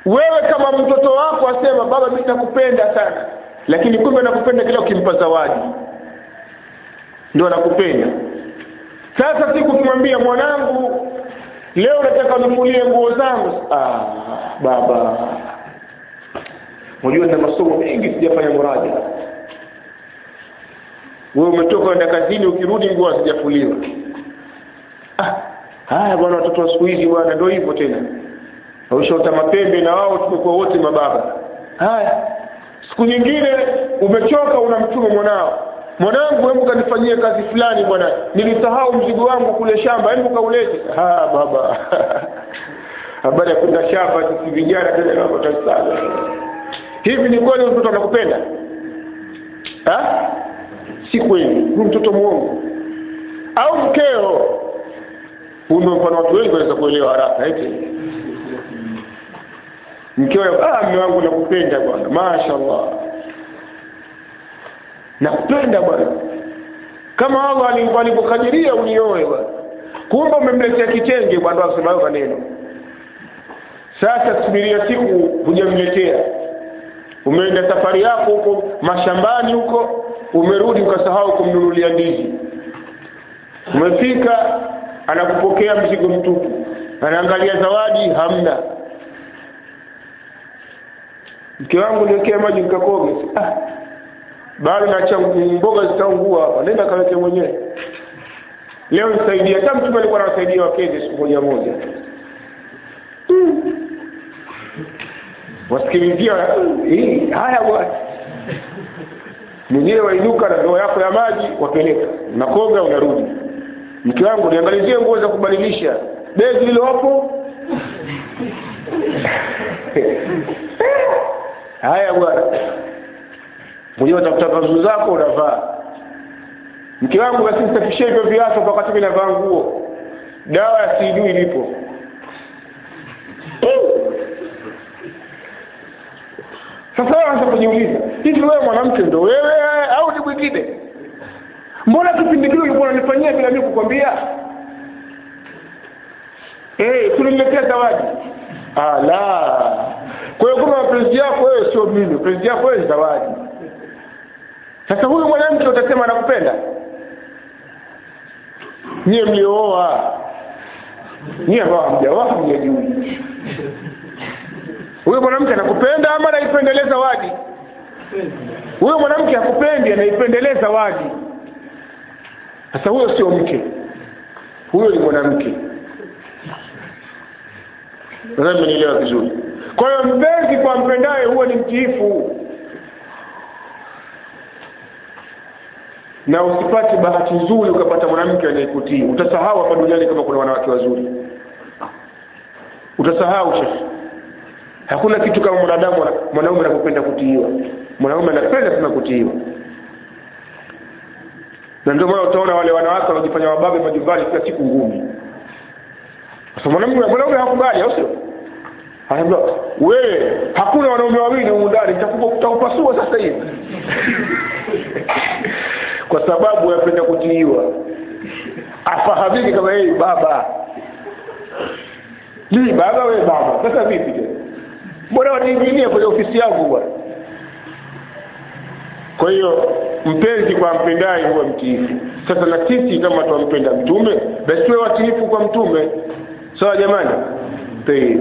wewe kama mtoto wako asema baba mimi nakupenda sana lakini kumbe anakupenda kila ukimpa zawadi ndio anakupenda sasa siku ukimwambia mwanangu leo nataka unifulie nguo zangu ah, baba unajua na masomo mengi sijafanya muraja wewe umetoka enda kazini ukirudi nguo hazijafuliwa ah, haya bwana watoto wa siku hizi bwana ndio hivyo tena ushaota mapembe na wao tumekuwa wote mababa haya siku nyingine umechoka unamtuma mwanao mwanangu hebu kanifanyie kazi fulani bwana nilisahau mzigo wangu kule shamba hebu kaulete ha baba habari ya kwenda shamba sisi vijana tena napata sana hivi ni kweli mtoto anakupenda ha si kweli huyu mtoto muongo au mkeo huu ndio mfano watu wengi wanaweza kuelewa haraka eti mkeo ah mume wangu nakupenda bwana mashaallah nakupenda bwana kama Allah alivyokadiria unioe bwana kumbe umemletea kitenge bwana akasema hayo maneno sasa subiria siku hujamletea umeenda safari yako huko mashambani huko umerudi ukasahau kumnunulia ndizi umefika anakupokea mzigo mtupu anaangalia zawadi hamna mke wangu niwekee maji nikakoge ah bado naacha mboga zitaungua hapa nenda kaweke mwenyewe leo nisaidie hata mtume alikuwa anawasaidia wakeze siku moja moja hmm. wasikilizia hii haya bwana mwenyewe wainuka na ndoo yako ya maji wapeleka unakoga unarudi mke wangu niangalizie nguo za kubadilisha begi lilo hapo haya bwana mwenyewe utafuta kanzu zako unavaa mke wangu basi nisafishie hivyo viatu kwa wakati mimi navaa nguo dawa ya sijui ilipo sasa wewe anza kujiuliza hivi wewe mwanamke ndo wewe au ni mwingine mbona kipindi kile ulikuwa unanifanyia bila mimi kukwambia eh tulimletea zawadi ala kwa hiyo kama mapenzi yako wewe sio mimi mapenzi yako wewe zawadi sasa huyu mwanamke utasema anakupenda nyie mliooa nyie ambao hamjaoa hamjajui huyo mwanamke anakupenda ama anaipendeleza wadi huyo mwanamke hakupendi anaipendeleza wadi sasa huyo sio mke huyo ni mwanamke nadhani mmenielewa vizuri kwa hiyo mpenzi kwa mpendaye huwa ni mtiifu na usipate bahati nzuri ukapata mwanamke anayekutii utasahau hapa duniani kama kuna wanawake wazuri utasahau shekhe hakuna kitu kama mwanadamu mwanaume anapopenda kutiiwa mwanaume anapenda sana kutiiwa na ndio maana utaona wale wanawake wanajifanya wababe majumbani kila siku ngumi sasa mwanamume mwanaume hakubali au sio anaambia wewe hakuna wanaume wawili humu ndani nitakupasua sasa hivi kwa sababu yapenda kutiiwa afahamiki kama yeye baba mimi baba wewe baba sasa vipi tena mbona waniingilia kwenye ofisi yangu bwana kwa hiyo mpenzi kwa mpendaye huwa mtiifu sasa na sisi kama twampenda mtume basi tuwe watiifu kwa mtume sawa jamani Tayeb.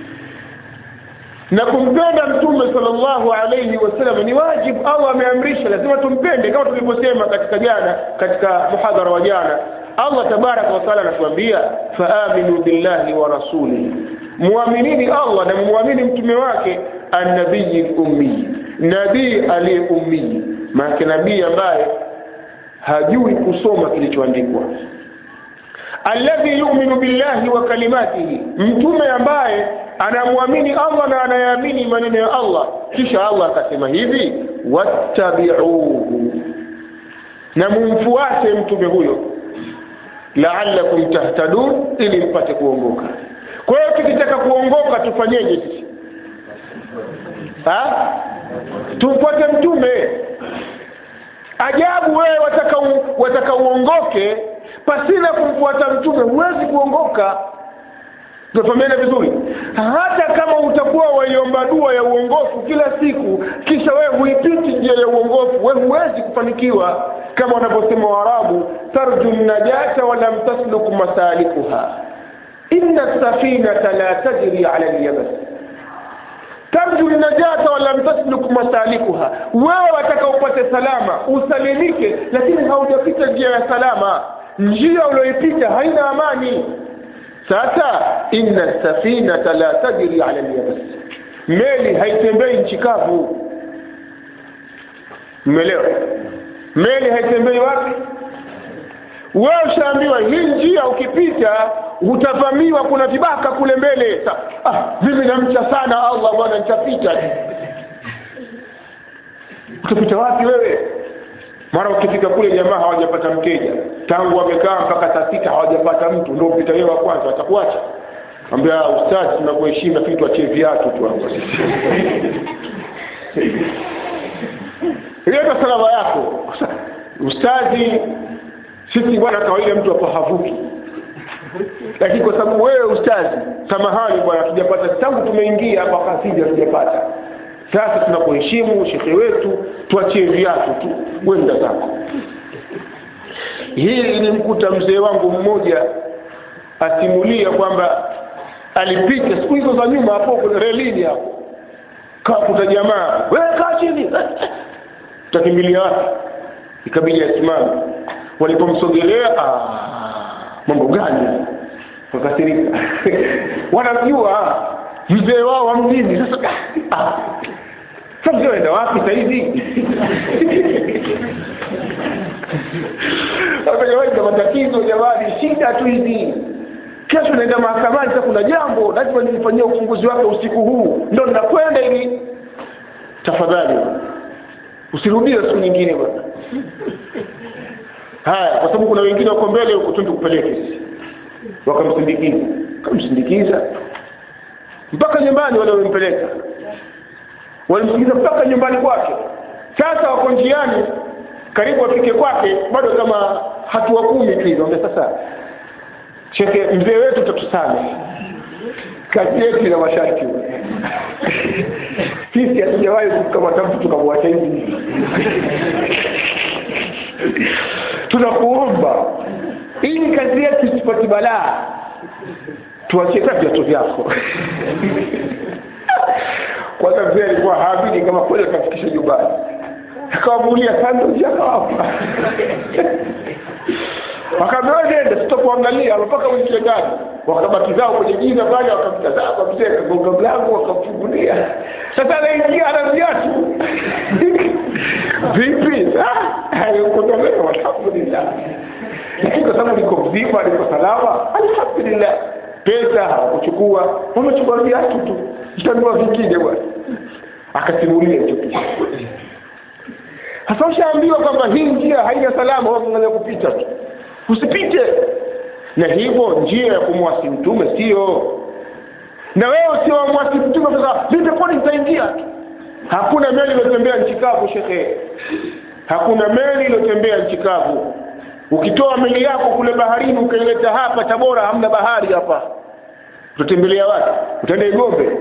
na kumpenda mtume sallallahu alayhi wasallam ni wajibu au ameamrisha lazima tumpende kama tulivyosema katika jana katika muhadhara wa jana Allah tabaraka wa taala anatuambia faaminu billahi wa rasulihi muaminini Allah na muamini mtume wake annabii ummi nabii aliye ummi maana nabii ambaye hajui kusoma kilichoandikwa alladhi yu'minu billahi wa kalimatihi mtume ambaye anamwamini Allah na anayaamini maneno ya Allah kisha Allah akasema hivi wattabi'uhu na mumfuate mtume huyo la'allakum tahtadun ili mpate kuongoka kwa hiyo tukitaka kuongoka tufanyeje sisi ha tumfuate mtume ajabu wewe wataka u, wataka uongoke pasina kumfuata mtume huwezi kuongoka tunafahamiana vizuri hata kama utakuwa waiomba dua ya uongofu kila siku kisha wewe huipiti njia ya uongofu wewe huwezi kufanikiwa kama wanavyosema waarabu tarju najata walam tasluk masalikuha inna safinata la tajri ala lyabas tarju najata walam tasluk masalikuha wewe wataka upate salama usalimike lakini haujapita njia ya salama njia ulioipita haina amani sasa inna safinata la tajri ala lyabas meli haitembei nchi kavu mmelewa meli haitembei wapi wewe ushaambiwa hii njia ukipita utavamiwa kuna vibaka kule mbele Sa, ah, mimi namcha sana allah bwana nitapita utapita wapi wewe mara ukifika kule jamaa hawajapata mteja tangu wamekaa mpaka saa sita hawajapata mtu ndio upita wewe wa kwanza watakuacha ambia ustazi tunakuheshimu lakini tuachie viatu tu hapo ileta salama yako ustazi sisi bwana kawaida mtu hapa havuki lakini kwa sababu wewe ustazi samahani bwana tujapata tangu tumeingia hapa kasija tujapata sasa tunakuheshimu shekhe wetu tuachie viatu tu wenda zako hii ilimkuta mzee wangu mmoja asimulia kwamba alipita siku hizo za nyuma hapo kwenye relini hapo kakuta jamaa wewe kaa chini utakimbilia wapi ikabidi asimame walipomsogelea mambo gani wakasirika wanajua mzee wao wa mjini sasa sasa mzee waenda wapi sahizi na matatizo jamani shida tu hizi kesho naenda mahakamani sasa kuna jambo lazima nilifanyia ufunguzi wake usiku huu ndo ninakwenda ili tafadhali usirudie siku nyingine bwana haya kwa sababu kuna wengine wako mbele huko tu tukupeleke wakamsindikiza wakamsindikiza mpaka nyumbani wale walimpeleka walimsindikiza mpaka nyumbani kwake sasa wako njiani karibu wafike kwake bado kama hatua kumi tu hizo sasa shekhe mzee wetu tatusame kazi yetu ina masharti sisi hatujawahi kumkamata mtu tukamwacha hivi tunakuomba ili kazi yetu isipati balaa tuachie ta viatu vyako kwanza mzee alikuwa haamini kama kweli akafikisha nyumbani akawamuulia sandoji akawapa wakaambiwa nenda sitakuangalia mpaka uingie ndani wakabaki zao kwenye giza pale wakamtazama mzee kagonga mlango wakamfungulia sasa anaingia ana viatu vipi kutolewa alhamdulillah lakini kwa sababu liko mzima liko salama alhamdulillah pesa hawakuchukua wamechukua viatu tu mtanua vingine bwana akasimulia hicho kitu sasa ushaambiwa kwamba hii njia haina salama waangalia kupita tu usipite na hivyo njia ya kumwasi mtume sio na wewe sio wamwasi mtume sasa mimi peponi nitaingia tu hakuna meli iliyotembea nchi kavu shekhe hakuna meli iliyotembea nchi kavu ukitoa meli yako kule baharini ukaileta hapa tabora hamna bahari hapa utatembelea wapi utaenda igombe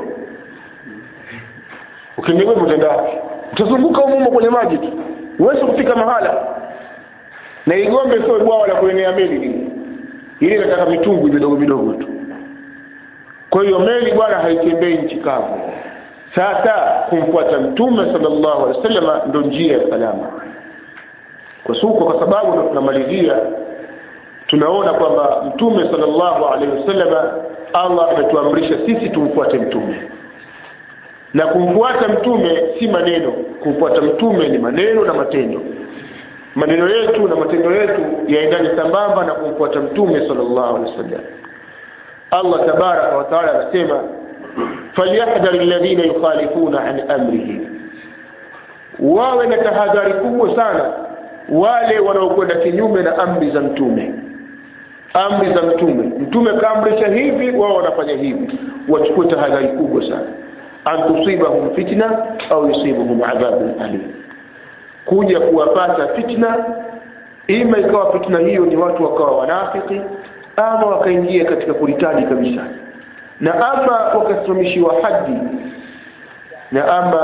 ukienda igombe utaenda wapi utazunguka umumo kwenye maji tu huwezi kufika mahala na igombe sio bwawa la kuenea meli lile ile inataka mitumbwi midogo midogo tu kwa hiyo meli bwana haitembei nchi kavu sasa kumfuata mtume sallallahu alaihi wasallam ndo njia ya salama kwa suko kwa sababu ndo tunamalizia tunaona kwamba mtume sallallahu alaihi wasallam Allah ametuamrisha sisi tumfuate mtume na kumfuata mtume si maneno kumfuata mtume ni maneno na matendo maneno yetu na matendo yetu yaendane sambamba na kumfuata mtume sallallahu alaihi wasallam Allah tabaraka wa taala anasema falyahdhar alladhina yukhalifuna an amrihi wawe na tahadhari kubwa sana wale wanaokwenda kinyume na amri za mtume amri za mtume mtume kaamrisha hivi wao wanafanya hivi wachukue tahadhari kubwa sana an tusibahum fitna au yusibuhum adhabun alim kuja kuwapata fitna ima ikawa fitna hiyo ni watu wakawa wanafiki ama wakaingia katika kuritadi kabisa na ama wakasimamishiwa hadi na ama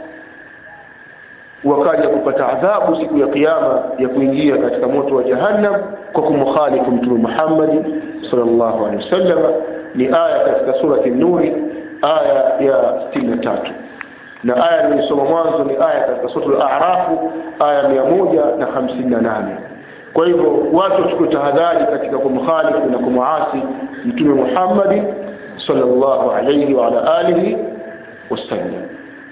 wakaja kupata adhabu siku ya kiyama ya kuingia katika moto wa jahannam kwa kumkhalifu mtume Muhammad sallallahu alaihi wasallam ni aya katika surati nuri aya ya 63 na aya nilisoma mwanzo ni aya katika suratul a'raf aya 158 kwa hivyo watu wachukue tahadhari katika kumkhalifu na kumuasi mtume Muhammad sallallahu alayhi wa ala alihi wasallam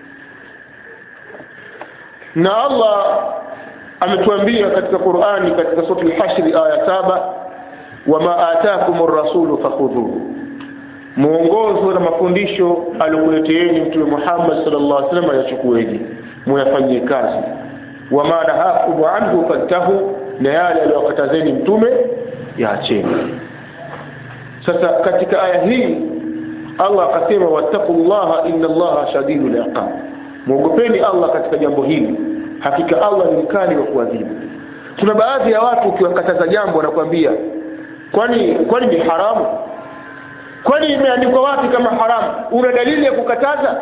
na Allah ametuambia katika Qur'ani katika sura al-Hashr aya saba wama ataakum ar-rasulu fakhudhuhu muongozo na mafundisho alikuleteeni mtume Muhammad sallallahu alaihi wasallam yachukueni muyafanyie kazi wama nahakum anhu fantahu na yale aliyokatazeni mtume yaacheni sasa katika aya hii Allah akasema wattaqullaha inna Allaha shadidul iqab muogopeni Allah katika jambo hili hakika Allah ni mkali wa kuadhibu kuna baadhi ya watu ukiwakataza jambo wanakuambia kwani kwani ni haramu kwani imeandikwa wapi kama haramu una dalili ya kukataza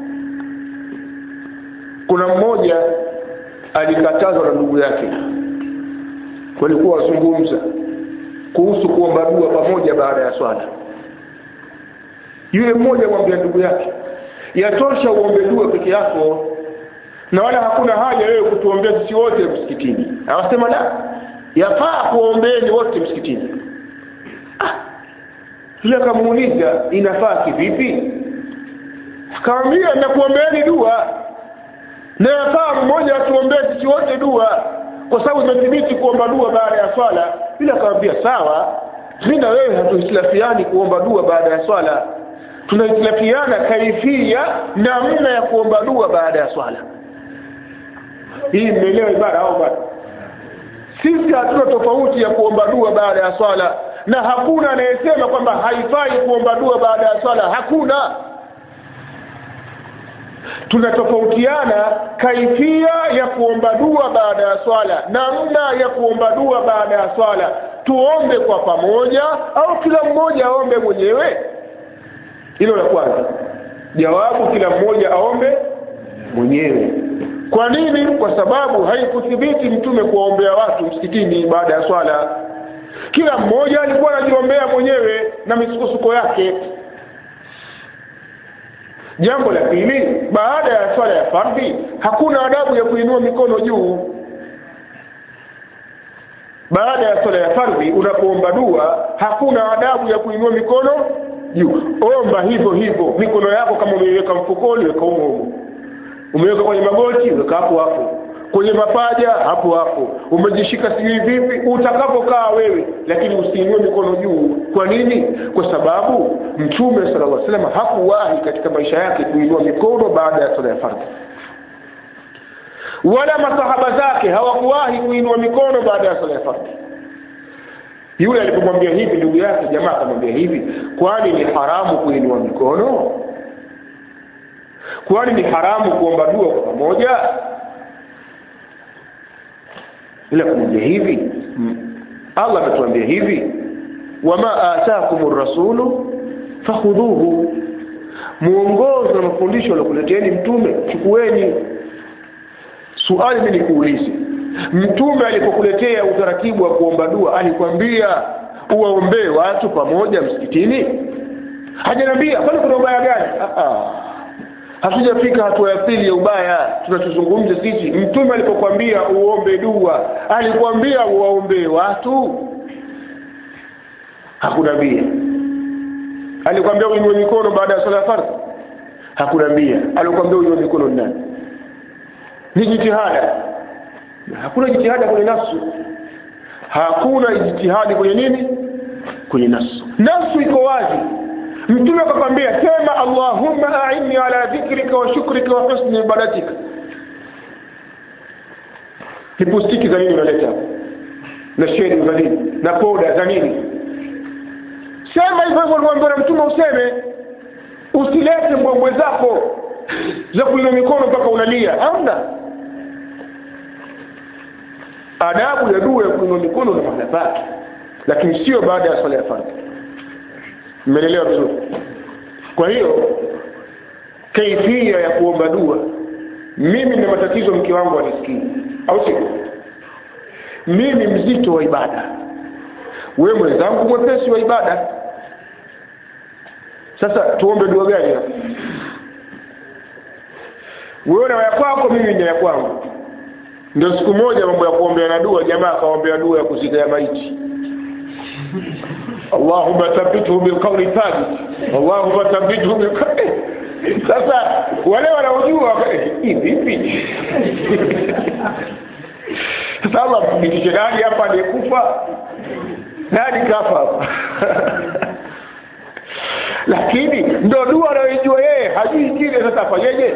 kuna mmoja alikatazwa na ndugu yake walikuwa wazungumza kuhusu kuomba dua pamoja baada ya swala yule mmoja mwambia ndugu yake yatosha uombe dua peke yako na wala hakuna haja wewe kutuombea sisi wote msikitini awasema la yafaa kuombeeni wote msikitini ah. yule akamuuliza inafaa kivipi akamwambia nakuombeeni dua na yafaa mmoja atuombee sisi wote dua kwa sababu imethibiti kuomba dua baada ya swala yule akamwambia sawa mimi na wewe hatuhitilafiani kuomba dua baada ya swala tunahitilafiana kaifia namna ya kuomba dua baada ya swala hii mmeelewa ibara au bado sisi hatuna tofauti ya kuomba dua baada ya swala na hakuna anayesema kwamba haifai kuomba dua baada ya swala hakuna tunatofautiana kaifia ya kuomba dua baada ya swala namna ya kuomba dua baada ya swala tuombe kwa pamoja au kila mmoja aombe mwenyewe hilo la kwanza jawabu kila mmoja aombe mwenyewe kwa nini kwa sababu haikuthibiti mtume kuwaombea watu msikitini baada ya swala kila mmoja alikuwa anajiombea mwenyewe na misukosuko yake jambo la pili baada ya swala ya fardhi hakuna adabu ya kuinua mikono juu baada ya swala ya fardhi unapoomba dua hakuna adabu ya kuinua mikono juu omba hivyo hivyo mikono yako kama umeiweka mfukoni weka humo humo umeweka kwenye magoti weka hapo hapo kwenye mapaja hapo hapo umejishika sijui vipi utakapokaa wewe lakini usiinue mikono juu kwa nini kwa sababu mtume sallallahu alaihi wasallam hakuwahi katika maisha yake kuinua mikono baada ya sala ya fardhi wala masahaba zake hawakuwahi kuinua mikono baada ya sala ya fardhi yule alipomwambia hivi ndugu yake jamaa akamwambia hivi kwani ni haramu kuinua mikono kwani ni haramu kuomba dua kwa pamoja ila kumwambia hivi Allah ametuambia hivi wama ataakum rasulu fakhudhuhu muongozo na mafundisho aliokuleteeni mtume chukueni suali mimi nikuulize mtume alipokuletea utaratibu wa kuomba dua alikwambia uwaombee watu pamoja msikitini hajaniambia kwani kuna ubaya gani hatujafika hatua ya pili ya ubaya tunachozungumza sisi mtume alipokuambia uombe dua alikwambia uwaombee watu hakunambia alikwambia uinue mikono baada ya sala ya fardhi hakunambia alikwambia uinue mikono ni nani ni jitihada hakuna jitihada kwenye nafsu hakuna jitihadi kwenye nini kwenye nafsu nafsu iko wazi mtume akakwambia sema allahumma a'inni ala dhikrika wa shukrika wa husni ibadatika lipustiki za nini unaleta na sheri za nini na poda za nini sema hivyo hivyo uliambiwa na mtume useme usilete mbwembwe zako za kuinua mikono mpaka unalia hamna adabu ya dua ya kuinua mikono na mahala pake lakini sio baada ya swala ya fardhi mmeelewa vizuri kwa hiyo kaifia ya kuomba dua mimi na matatizo mke wangu anisikii au sio mimi mzito wa ibada wewe mwenzangu mwepesi wa ibada sasa tuombe dua gani hapa wewe na ya kwako mimi na ya kwangu ndio siku moja mambo ya kuombea na dua jamaa akaombea dua ya kuzika ya maiti Allahumma thabbithu bilqawli thabit Allahumma thabbithu bilqawli sasa wale wanaojua hii vipi sasa Allah mfikishe nani hapa aliyekufa nani kafa hapa lakini ndo dua anayoijua yeye hajui kile sasa afanyeje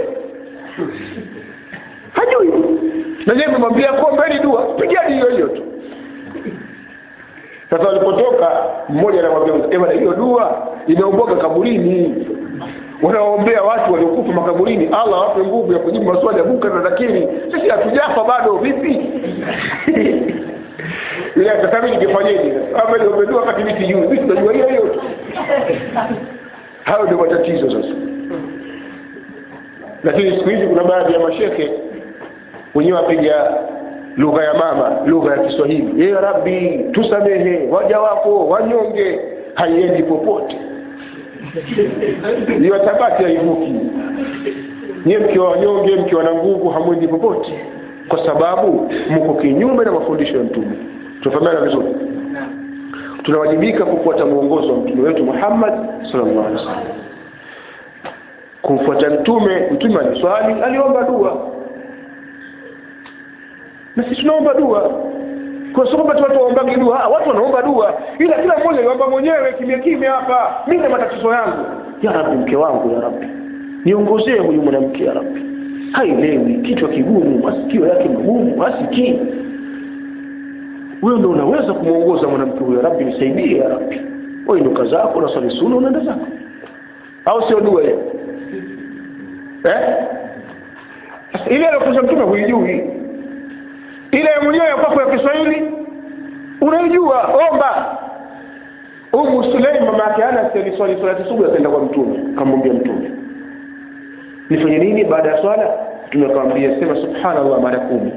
hajui na yeye memwambia kuombeni dua pigani hiyo hiyo tu sasa walipotoka mmoja anamwambia bwana hiyo dua inaomboga kaburini wanaombea watu waliokufa makaburini allah awape nguvu ya kujibu maswali ya munkar na nakiri sisi hatujafa bado vipi ile sasa mimi ningefanyaje ama niombe dua wakati mimi sijui mimi tunajua hiyo hiyo tu hayo ndio matatizo sasa lakini siku hizi kuna baadhi ya mashekhe wenyewe wapiga lugha ya mama lugha ya kiswahili ya rabbi tusamehe waja wako wanyonge haiendi popote hiyo tabati haivuki nyie mkiwa wanyonge mkiwa na nguvu hamwendi popote kwa sababu mko kinyume na mafundisho ya mtume tunafahamiana vizuri tunawajibika kufuata mwongozo wa mtume wetu muhammad sallallahu alaihi wasallam kumfuata mtume mtume aliswali aliomba dua na sisi tunaomba dua kwa sababu kwamba watu waombagi dua watu wanaomba dua ila kila mmoja aliomba mwenyewe kimya kimya hapa mimi na matatizo yangu ya rabbi mke wangu ya rabbi niongozee huyu mwanamke ya rabbi haielewi kichwa kigumu masikio yake magumu hasikii wewe ndo unaweza kumwongoza mwanamke huyo rabbi nisaidie ya rabbi wewe ndo kazi yako na swali sunna unaenda zako au sio dua hiyo eh ile aliyofunza mtume huijui ile mwenyewe kwako ya Kiswahili unaijua omba Umu Sulaim mama yake Anas aliswali swala subuhi akaenda kwa mtume akamwambia mtume nifanye nini baada ya swala mtume akamwambia sema subhanallah mara kumi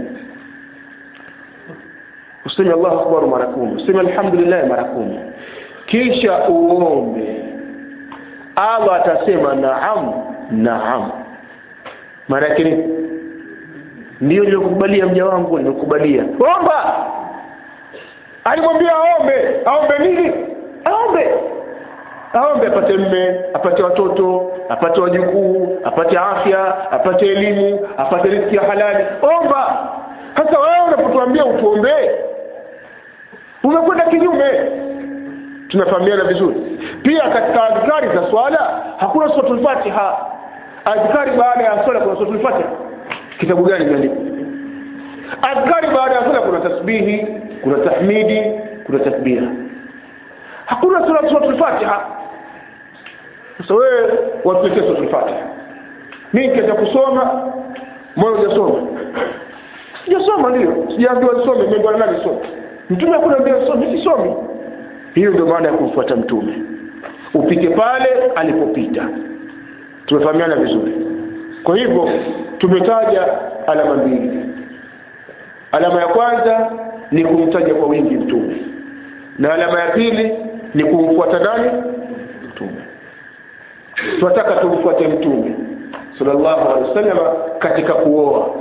useme Allahu akbar mara kumi useme alhamdulillah mara kumi kisha uombe Allah atasema naam naam maana yake ni ndio nilikubalia mja wangu nimekubalia omba alimwambia aombe aombe nini aombe aombe apate mme apate watoto apate wajukuu apate afya apate elimu apate riziki ya halali omba sasa wewe unapotuambia utuombee umekwenda kinyume tunafahamiana vizuri pia katika adhkari za swala hakuna suratul fatiha adhkari baada ya swala kuna suratul fatiha kitabu gani imeandikwa adhkari baada ya swala kuna tasbihi kuna tahmidi kuna tasbiha hakuna sura suratul fatiha sasa wewe watuletee suratul fatiha mimi nikianza kusoma moyo hujasoma sijasoma ndio sijaambiwa nisome nimeambiwa nani nisome mtume hakuna ambia nisome mimi sisomi hiyo ndio maana ya kumfuata mtume upite pale alipopita tumefahamiana vizuri kwa hivyo tumetaja alama mbili alama ya kwanza ni kumtaja kwa wingi mtume na alama ya pili ni kumfuata nani mtume tunataka tumfuate mtume sallallahu alaihi wasallam katika kuoa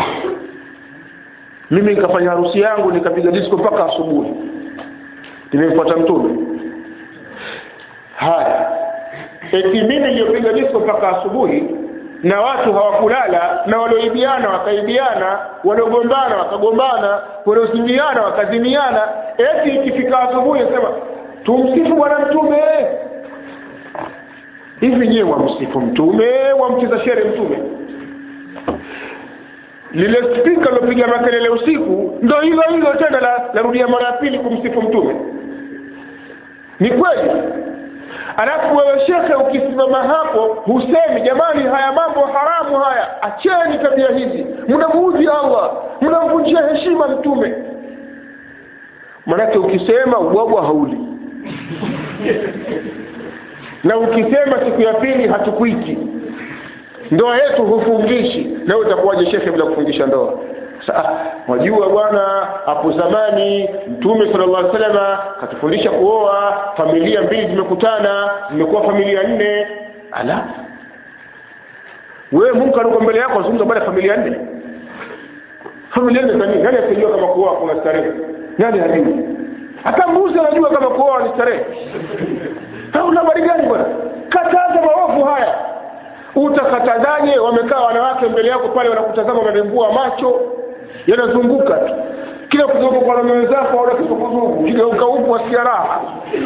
mimi nikafanya harusi yangu nikapiga disco mpaka asubuhi nimemfuata mtume haya eti mimi niliyopiga disco mpaka asubuhi na watu hawakulala na walioibiana wakaibiana waliogombana wakagombana waliozimiana wakazimiana eti ikifika asubuhi sema tumsifu bwana mtume hivi nyewe wamsifu mtume wamcheza shere mtume lile spika lilopiga makelele usiku ndo hilo hilo tena la larudia mara ya pili kumsifu mtume ni kweli alafu wewe shekhe ukisimama hapo husemi jamani haya mambo haramu haya acheni tabia hizi mnamuudhi allah mnamvunjia heshima mtume manake ukisema ubwabwa hauli na ukisema siku ya pili hatukuiti ndoa yetu hufungishi na wewe utakuwaje shekhe bila kufungisha ndoa Sa, wajua bwana hapo zamani mtume sallallahu alaihi wasallam katufundisha kuoa familia mbili zimekutana zimekuwa familia nne ala wewe Mungu aliko mbele yako azungumza baada ya familia nne familia nne nani nani asijua kama kuoa kuna starehe nani hajui hata mbuzi anajua kama kuoa ni starehe au una habari gani bwana kataza maovu haya utakatazaje wamekaa wanawake mbele yako pale wanakutazama wanarembua macho yanazunguka tu kila kuzunguka kwa wanaume wenzako aona kizunguzungu kigeuka huku wasikia raha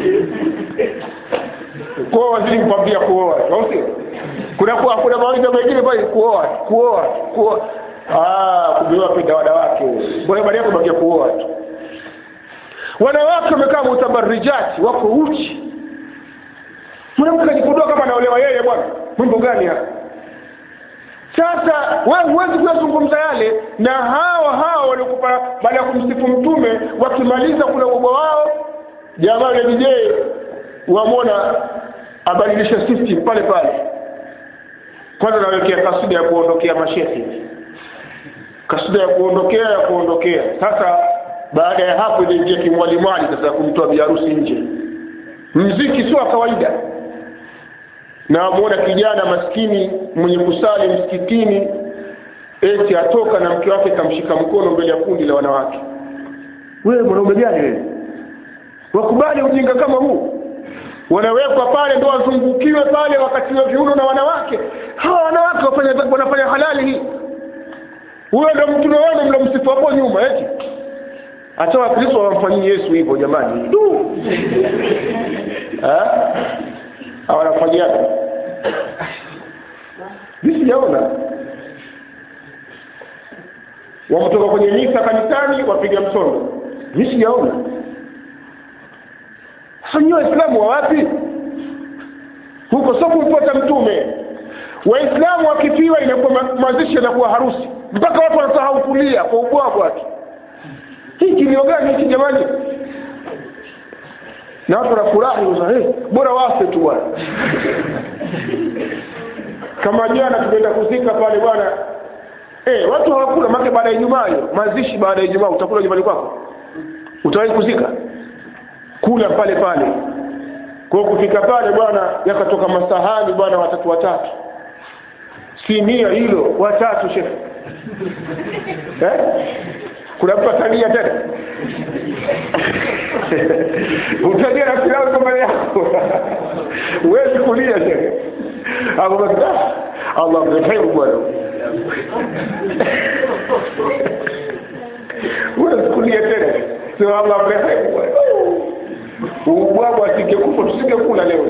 kwao wazidi kupambia kuoa au sio kuna kuna, kuna mawaidha mengine pale kuoa kuoa kuoa ah kubewa penda wanawake bora baada yako bakia kuoa tu wanawake wamekaa mutabarijati wako uchi mwanamke ajipodoa kama anaolewa yeye bwana mambo gani haya sasa wewe huwezi kuyazungumza yale na hawa hawa waliokupa baada ya kumsifu mtume wakimaliza kula ubwa wao jamaa yule DJ wamwona abadilishe system pale pale kwanza nawekea kasida ya kuondokea mashehe kasida ya kuondokea ya kuondokea sasa baada ya hapo inaingia kimwalimwali sasa ya kumtoa biharusi nje mziki sio wa kawaida na wamuona kijana maskini mwenye kusali msikitini eti atoka na mke wake kamshika mkono mbele ya kundi la wanawake wewe mwanaume gani wewe wakubali ujinga kama huu wanawekwa pale ndo wazungukiwe pale wakati wa viuno na wanawake hawa wanawake wafanya wanafanya halali hii huyo ndo mtume wenu mlomsifu hapo nyuma eti hata wakristo hawamfanyii yesu hivyo jamani du hawanafanyaga mi sijaona wametoka kwenye misa kanisani wapiga msondo mi sijaona sasa nyie waislamu wa wapi huko sio kumfuata mtume waislamu wakifiwa inakuwa mazishi yanakuwa harusi mpaka watu wanasahau kulia kwa ubwabwa tu hii kilio gani hiki jamani na watu wanafurahi hey, bora wafe tu bwana kama jana tumeenda kuzika pale bwana eh watu hawakula make baada ya ijumaa hiyo mazishi baada ya ijumaa utakula nyumbani kwako utawahi kuzika kula pale pale kwa kufika pale bwana yakatoka masahani bwana watatu watatu sinia hilo watatu shefu eh? kuna mtu atania tena utalia na pilau kama yako huwezi kulia shehe abubakar allah mrehemu bwana huwezi kulia tena sio allah mrehemu bwana ubwabwa asingekufa tusingekula leo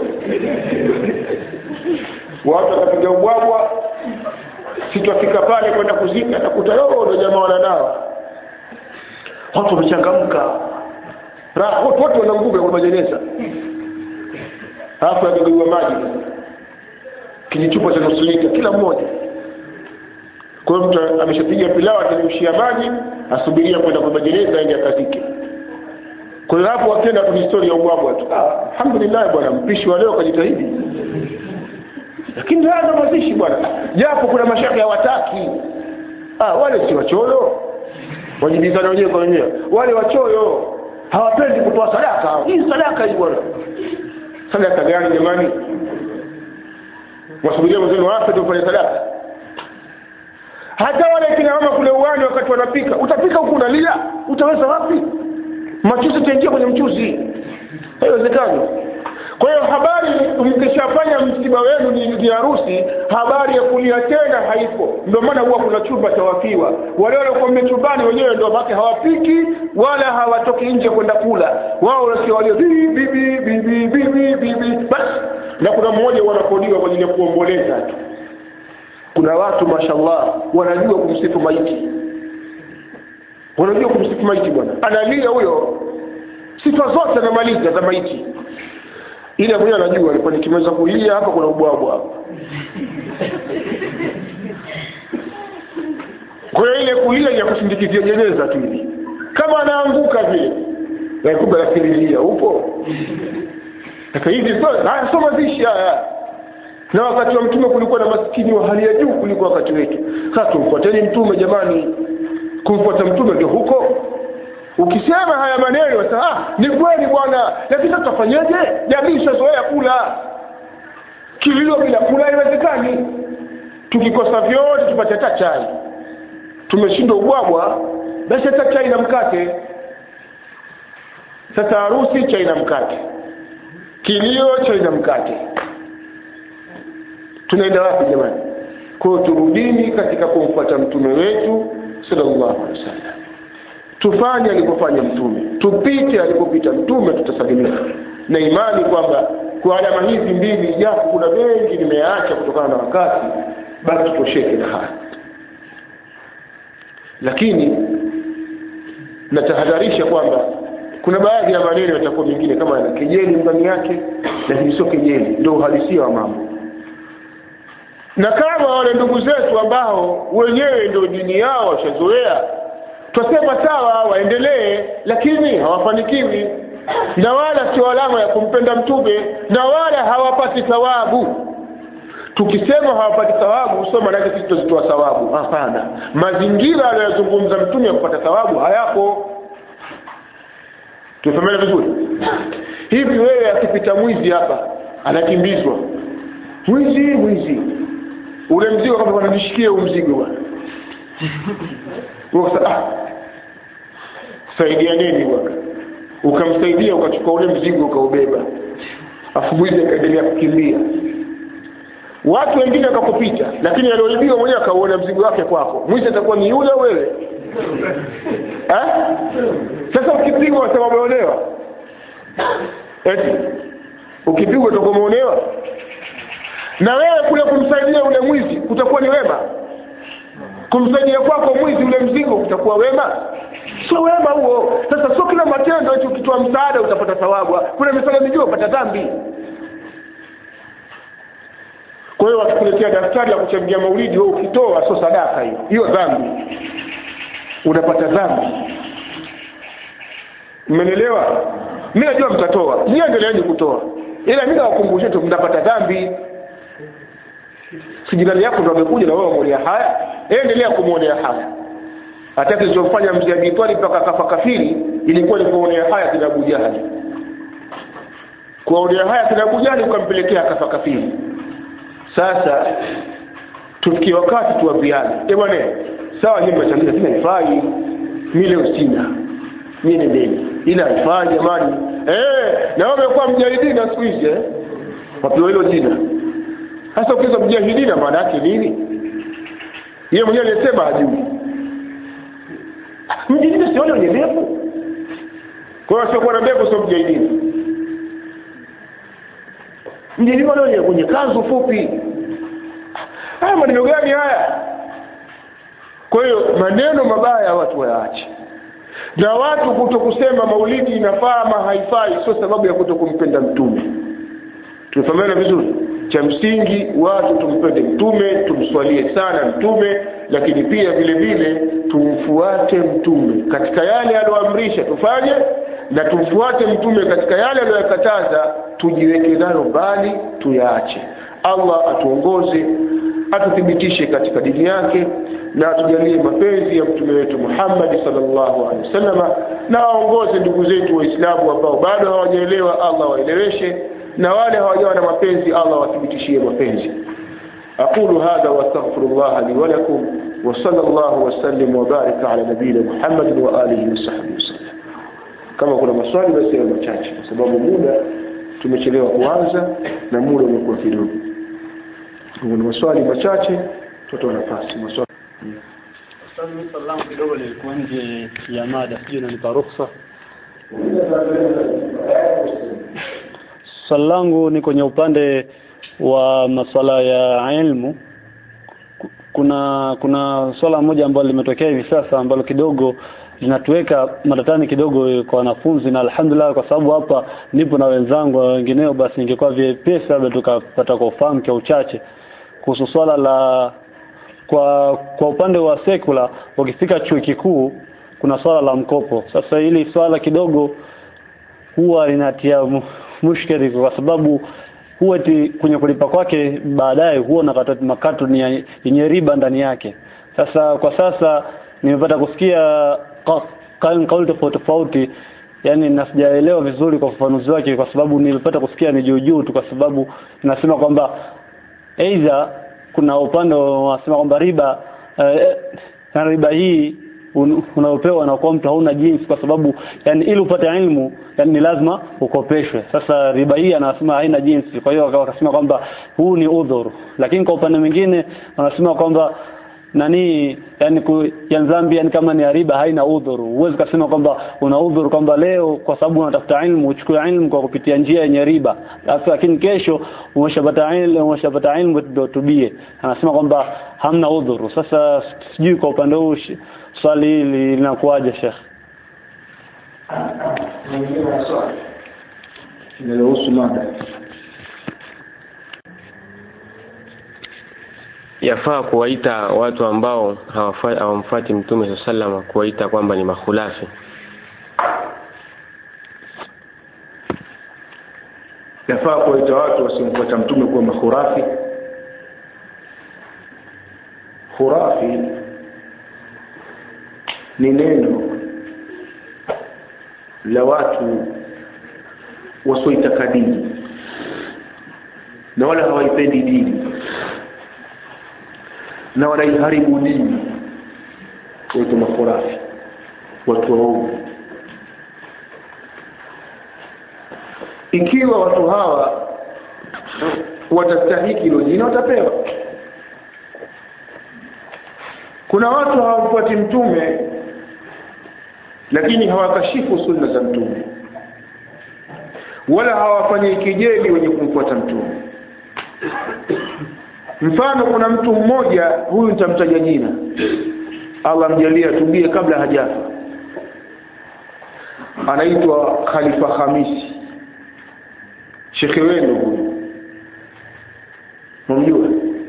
watu watapiga ubwabwa sitwafika pale kwenda kuzika nakuta yoo ndo jamaa wananawa watu wamechangamka watu wote wanambuga kwa majeneza alafu yagagaiwa maji kijichupa cha nusu lita kila mmoja kwa hiyo mtu ameshapiga pilau ateremshia maji asubiria kwenda kwa majeneza aende akazike kwa hiyo hapo wakienda tu historia ya ubwabwa tu ah, alhamdulillah bwana mpishi wa leo kajitahidi lakini haya mazishi bwana japo kuna mashaka hawataki ah, wale si wachoyo wajibizana wenyewe kwa wenyewe wale wachoyo hawapendi kutoa sadaka hii sadaka hii bwana sadaka gani jamani wasubiria mwenzenu wafe tufanye sadaka hata wale kina mama kule uwani wakati wanapika utapika huku unalia utaweza wapi machuzi itaingia kwenye mchuzi haiwezekani kwa hiyo habari mkishafanya msiba wenu ni ni harusi habari ya kulia tena haipo ndio maana huwa kuna chumba cha wafiwa wale waliokuwa chumbani wenyewe ndio baki hawapiki wala hawatoki nje kwenda kula wao wasikia walio bibi bibi bibi bibi bibi basi na kuna mmoja wanakodiwa kwa ajili ya kuomboleza tu kuna watu mashallah wanajua kumsifu maiti wanajua kumsifu maiti bwana analia huyo sifa zote anamaliza za maiti ile mwenyewe anajua alikuwa nikimaliza kulia hapa kuna ubwabwa hapa kwa hiyo ile kulia ya kusindikizia jeneza tu hivi kama anaanguka vile kumbe anakililia upo Sasa hivi haya sio mazishi haya na wakati wa mtume kulikuwa na maskini wa hali ya juu kuliko wakati wetu sasa tumfuateni mtume jamani kumfuata mtume ndio huko ukisema haya maneno sasa ah, ni kweli bwana lakini sasa tutafanyaje jamii ishazoea kula kilio bila kula haiwezekani tukikosa vyote tupate hata chai tumeshindwa ubwabwa basi hata chai na mkate sasa harusi chai na mkate kilio chai na mkate tunaenda wapi jamani kwao turudini katika kumfuata mtume wetu sallallahu alaihi wasallam tufanye alipofanya mtume tupite alipopita mtume tutasalimika na imani kwamba kwa alama hizi mbili japo kuna mengi nimeyaacha kutokana na wakati basi tutosheke na haya lakini natahadharisha kwamba kuna baadhi ya maneno yatakuwa mengine kama yana kejeli ndani yake lakini sio kejeli ndio uhalisia wa mambo na kama wale ndugu zetu ambao wenyewe ndio dini yao washazoea twasema sawa waendelee lakini hawafanikiwi na wala sio alama ya kumpenda mtume na wala hawapati thawabu tukisema hawapati thawabu sio maanake sisi tutazitoa thawabu hapana mazingira anayozungumza mtume ya kupata thawabu hayapo tumefahamiana vizuri hivi wewe akipita mwizi hapa anakimbizwa mwizi mwizi ule mzigo kama wananishikia huu mzigo bwana ah, saidia nini bwana ukamsaidia ukachukua ule mzigo ukaubeba afu mwizi akaendelea kukimbia watu wengine wakakupita lakini alioibiwa mwenyewe akauona mzigo wake kwako mwizi atakuwa ni yule wewe eh? sasa ukipigwa wasema umeonewa eti ukipigwa utakuwa umeonewa na wewe kule kumsaidia ule mwizi kutakuwa ni wema kumsaidia kwako mwizi ule mzigo kutakuwa wema sio wema huo sasa sio kila matendo eti ukitoa msaada utapata thawabu kuna misaada mingine upata dhambi kwa hiyo wakikuletea daftari la kuchangia maulidi wewe ukitoa sio sadaka hiyo hiyo dhambi unapata dhambi mmenielewa mi najua mtatoa nyie endeleeni kutoa ila mi nawakumbushe tu mtapata dhambi si jirani yako ndo amekuja na wewe umwonea haya endelea kumwonea haya hata kilichomfanya mzee Abitwali mpaka akafa kafiri ilikuwa ni kuonea haya kina Abu Jahali kuonea haya kina Abu Jahali ukampelekea akafa kafiri sasa tufikie wakati tuwaambiane eh bwana sawa nyinyi mnachangia lakini haifai mimi leo sina mimi nendeni ila haifai jamani eh na wewe umekuwa mjahidina siku hizi eh wapewa hilo jina sasa ukiweza mjahidina maana yake nini yeye mwenyewe alisema hajui mjahidina sione wenye ndevu kwa hiyo siokuwa na ndevu sio mjahidina mjahidina wale wenye kwenye kanzu fupi haya maneno gani haya kwa hiyo maneno mabaya watu wayaache na watu kuto kusema maulidi inafaa ama haifai sio sababu ya kuto kumpenda mtume tumefahamiana vizuri cha msingi watu tumpende mtume tumswalie sana mtume lakini pia vile vile tumfuate mtume katika yale aliyoamrisha tufanye na tumfuate mtume katika yale aliyoyakataza tujiweke nayo mbali tuyaache allah atuongoze atuthibitishe katika dini yake na atujalie mapenzi ya mtume wetu Muhammad sallallahu alaihi wasallam na waongoze ndugu zetu waislamu ambao bado hawajaelewa Allah waeleweshe na wale hawajawa na mapenzi Allah wathibitishie mapenzi أقول هذا وأستغفر الله لي ولكم وصلى الله وسلم وبارك على نبينا محمد وآله وصحبه وسلم kama kuna maswali basi yawe machache kwa sababu muda tumechelewa kuanza na muda umekuwa kidogo kuna maswali machache tutoa nafasi maswali Ustadhi, mimi swali langu kidogo lilikuwa nje ya mada, sijui unanipa ruhusa. Swali langu ni kwenye upande wa masuala ya ilmu. Ku- Kuna kuna swala moja ambalo limetokea hivi sasa ambalo kidogo linatuweka matatani kidogo kwa wanafunzi, na alhamdulillah, kwa sababu hapa nipo na wenzangu na wengineo, basi ingekuwa vyepesi labda tukapata kwa ufahamu kwa uchache kuhusu swala la kwa kwa upande wa sekula ukifika chuo kikuu kuna swala la mkopo sasa hili swala kidogo huwa linatia mu- mushkeli kwa sababu huwa eti kwenye kulipa kwake baadaye huwa nakata makato ni ya- yenye riba ndani yake sasa kwa sasa nimepata kusikia ka- ka- kauli tofauti tofauti yani na sijaelewa vizuri kwa ufafanuzi wake kwa sababu nilipata kusikia ni juu juu tu kwa sababu nasema kwamba aidha kuna upande wanasema kwamba riba eh, na riba hii un- unaopewa na kwa mtu hauna jinsi kwa sababu yani ili upate ilmu yani ni lazima ukopeshwe sasa riba hii anasema haina jinsi kwa hiyo waka- wakasema kwamba huu ni udhuru lakini kwa upande mwingine wanasema kwamba nani yani ku, ya Zambia yani kama ni ya riba haina udhuru huwezi kusema kwamba una udhuru kwamba leo kwa sababu unatafuta ilmu uchukue ilmu kwa kupitia njia yenye riba Alafu lakini kesho umeshapata ilmu umeshapata ilmu ndio tubie anasema kwamba hamna udhuru sasa sijui kwa upande huu shi- swali hili linakuwaje Sheikh linalohusu mada yafaa kuwaita watu ambao hawafa- hawamfuati mtume saa salama kuwaita kwamba ni makhulafi yafaa kuwaita watu wasiomfuata mtume kuwa makhurafi khurafi ni neno la watu wasioitaka dini na wala hawaipendi dini na wanaiharibu dini waitwa makhurafi watu waovu ikiwa watu hawa watastahiki hilo jina watapewa kuna watu hawamfuati mtume lakini hawakashifu sunna za mtume wala hawafanyii kijeli wenye kumfuata mtume mfano kuna mtu mmoja huyu nitamtaja jina allah mjalie atubie kabla hajafa anaitwa khalifa hamisi shekhe wenu huyu mamjua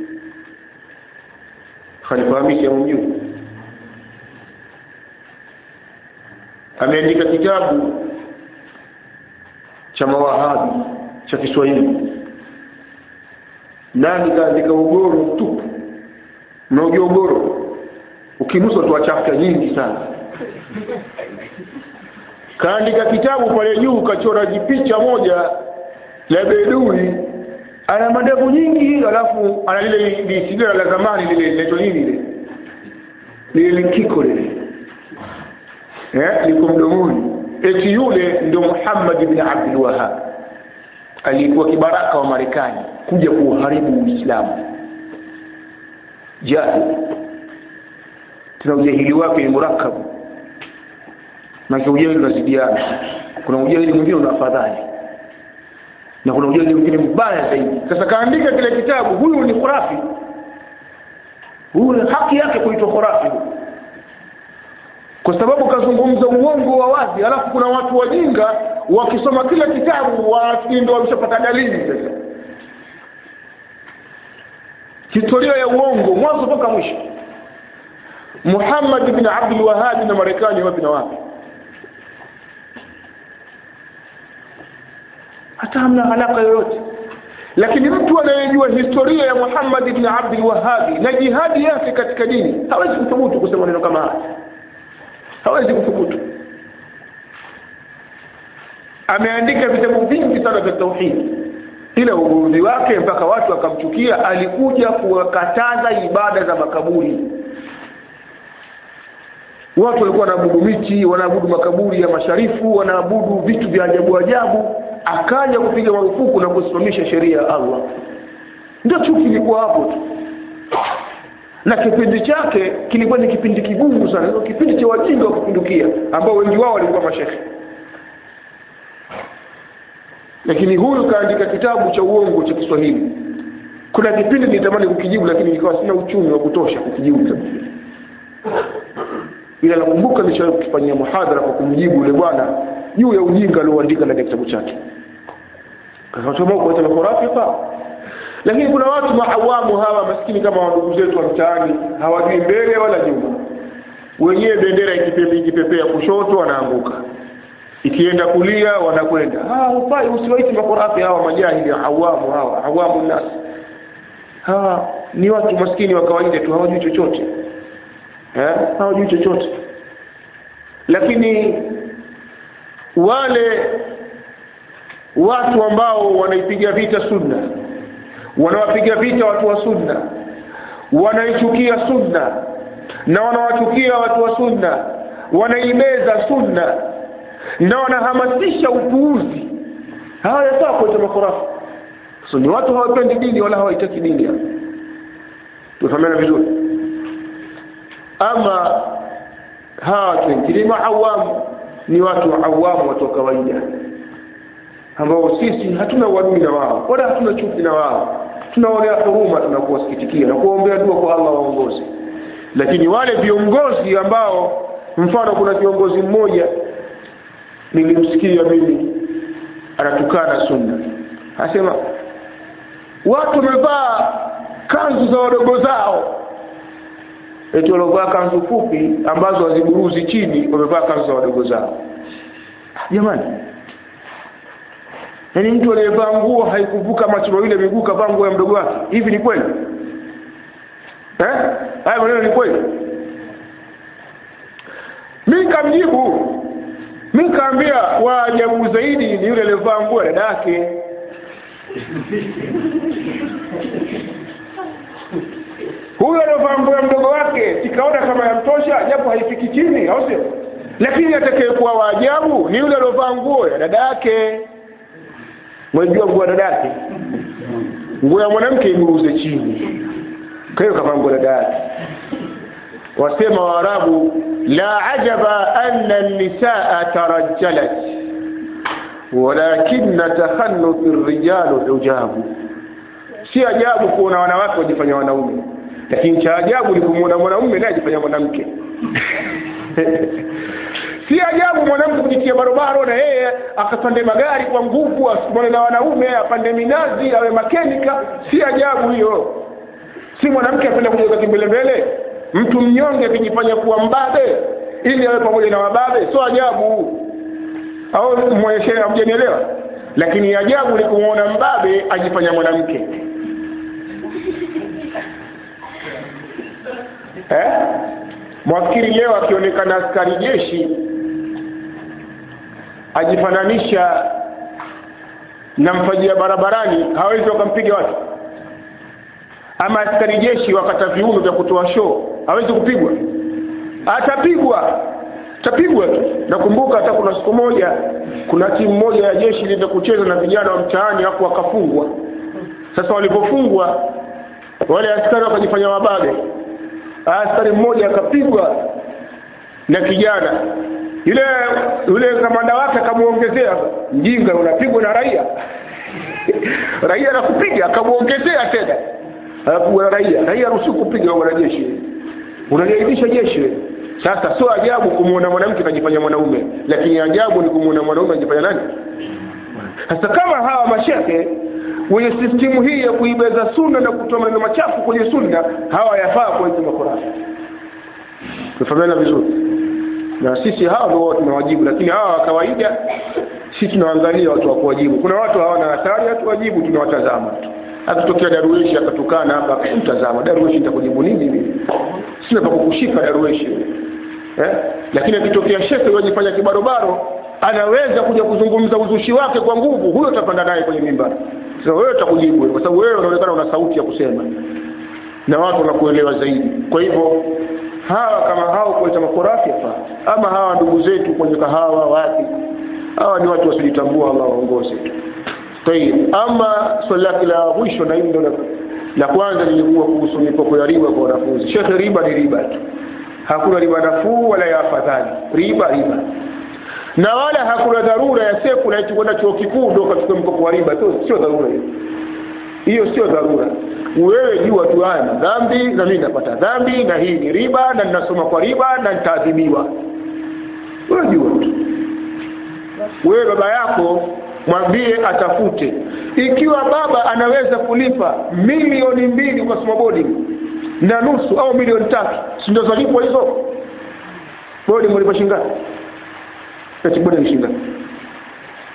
khalifa hamisi amjua ameandika kitabu cha mawahabi cha kiswahili nani kaandika ugoro mtupu mnaojua ugoro ukinusa toa chafta nyingi sana kaandika kitabu pale juu kachora jipicha moja la bedui ana madevu nyingi alafu ana lile lisigara la zamani lile linaitwa nini lile lile likiko lile eh liko mdomoni eti yule ndio Muhammad ibn Abdul Wahhab alikuwa kibaraka wa Marekani kuja kuuharibu Uislamu jahil tena ujahili wake ni murakabu na ujahili unazidiana kuna ujahili mwingine una afadhali na kuna ujahili mwingine mbaya zaidi sasa kaandika kile kitabu huyu ni khurafi huyu haki yake kuitwa khurafi kwa sababu kazungumza uongo wa wazi alafu kuna watu wajinga wakisoma kila kitabu wafikiri ndio wameshapata dalili sasa historia ya uongo mwanzo mpaka mwisho Muhammad bin Abdul Wahhab na Marekani wapi na wapi hata hamna alaka yoyote lakini mtu anayejua historia ya Muhammad ibn Abdul Wahhab na jihadi yake katika dini hawezi kuthubutu kusema neno kama haya hawezi kuthubutu ameandika vitabu vingi sana vya tauhid ila ugomvi wake mpaka watu wakamchukia alikuja kuwakataza ibada za makaburi watu walikuwa wanaabudu miti wanaabudu makaburi ya masharifu wanaabudu vitu vya ajabu ajabu akaja kupiga marufuku na kusimamisha sheria ya Allah ndio chuki ilikuwa hapo tu na kipindi chake kilikuwa ni kipindi kigumu sana ndio kipindi cha wajinga wa kupindukia ambao wengi wao walikuwa mashekhe lakini huyu kaandika kitabu cha uongo cha Kiswahili kuna kipindi nilitamani kukijibu lakini nikawa sina uchumi wa kutosha kukijibu kitabu kile ila nakumbuka nishawahi kukifanyia muhadhara kwa kumjibu yule bwana juu ya ujinga alioandika ndani ya kitabu chake kasema kuacha makorafi hapa lakini kuna watu maawamu hawa maskini kama ndugu zetu wa mtaani hawajui mbele wala nyuma wenyewe bendera ikipepea ikipepea kushoto wanaanguka ikienda kulia wanakwenda ah ufai usiwaiti makorafi hawa majahili awamu hawa awamu nas hawa ni watu maskini wa kawaida tu hawajui chochote eh hawajui chochote lakini wale watu ambao wanaipiga vita sunna wanawapiga vita watu wa sunna wanaichukia sunna na wanawachukia watu wa sunna wanaimeza sunna na wanahamasisha upuuzi hawa yafaa kuita makorafu so ni watu hawapendi dini wala hawaitaki dini tufahamiana vizuri ama hawa watu wengine maawamu ni watu awamu watu wa kawaida ambao sisi hatuna uadui na wao wala hatuna chuki na wao tunaonea huruma tunakuwasikitikia na kuombea dua kwa Allah waongoze lakini wale viongozi ambao mfano kuna kiongozi mmoja nilimsikia mimi anatukana sunna anasema watu wamevaa kanzu za wadogo zao eti waliovaa kanzu fupi ambazo haziburuzi chini wamevaa kanzu za wadogo zao jamani yaani mtu aliyevaa nguo haikuvuka macho mawili miguu kavaa nguo ya mdogo wake hivi ni kweli eh haya maneno ni kweli mi kamjibu mi kaambia waajabu zaidi ni yule aliyevaa nguo ya dada yake huyo aliyovaa nguo ya mdogo wake sikaona kama yamtosha japo haifiki chini au sio lakini atakayekuwa waajabu ni yule aliyovaa nguo ya dada yake mwajua nguo ya dada yake nguo ya mwanamke iburuze chini kwa hiyo kavaa nguo ya dada yake wasema waarabu la ajaba anna nisaa tarajjalat walakina takhannuthi rijalu hujabu si ajabu kuona wanawake wajifanya wanaume lakini cha ajabu ni kumwona mwanamume naye ajifanya mwanamke si ajabu mwanamke kujitia barobaro na yeye akapande magari kwa nguvu asikumane na wanaume apande minazi awe makenika si ajabu hiyo si mwanamke apenda kujiweka kimbelembele mtu mnyonge akijifanya kuwa mbabe ili awe pamoja na wababe sio ajabu au mweshe hamjanielewa lakini ajabu ni kumwona mbabe ajifanya mwanamke eh? mwafikiri leo akionekana askari jeshi ajifananisha na mfajia barabarani hawezi wakampiga watu ama askari jeshi wakata viuno vya kutoa show hawezi kupigwa atapigwa atapigwa tu nakumbuka hata kuna siku moja kuna timu moja ya jeshi ilienda kucheza na vijana wa mtaani hapo wakafungwa sasa walipofungwa wale askari wakajifanya wababe askari mmoja akapigwa na kijana yule yule kamanda wake akamwongezea mjinga unapigwa na raia raia anakupiga akamwongezea tena anapigwa na raia raia ruhusu kupiga wanajeshi unaliaibisha jeshi sasa sio ajabu kumwona mwanamke kajifanya mwanaume lakini ajabu ni kumwona mwanaume ajifanya nani sasa kama hawa mashehe wenye sistimu hii ya kuibeza sunna na kutoa maneno machafu kwenye sunna hawa yafaa kuwaita makorafi tufahamiana vizuri na sisi hawa ndio tunawajibu lakini hawa wa kawaida si tunaangalia watu wa kuwajibu kuna watu hawana hatari hatuwajibu tunawatazama tu akitokea darueshi akatukana hapa mtazama darueshi nitakujibu nini mimi sina pa kukushika darueshi eh? lakini akitokea shekhe wajifanya kibarobaro anaweza kuja kuzungumza uzushi wake kwa nguvu huyo utapanda naye kwenye mimba sasa wewe utakujibu kwa sababu wewe unaonekana una sauti ya kusema na watu wanakuelewa zaidi kwa hivyo hawa kama hao kuleta makorafi hapa ama hawa ndugu zetu kwenye kahawa wapi hawa ni watu wasijitambua Allah waongoze tu tayib ama swali lake la mwisho na hili ndio la- la kwanza lilikuwa kuhusu mikopo ya riba kwa wanafunzi shekhe riba ni riba tu hakuna riba nafuu wala ya afadhali riba riba na wala hakuna dharura ya sekula eti kwenda chuo kikuu ndio ukachukua mkopo wa riba tu sio dharura hiyo hiyo sio dharura wewe jua tu haya na dhambi na mimi napata dhambi na hii ni riba na ninasoma kwa riba na nitaadhibiwa wewe jua tu wewe baba yako mwambie atafute ikiwa baba anaweza kulipa milioni mbili kwa soma boarding na nusu au milioni tatu si ndio zalipwa hizo boarding walipa shingapi eti boarding shingapi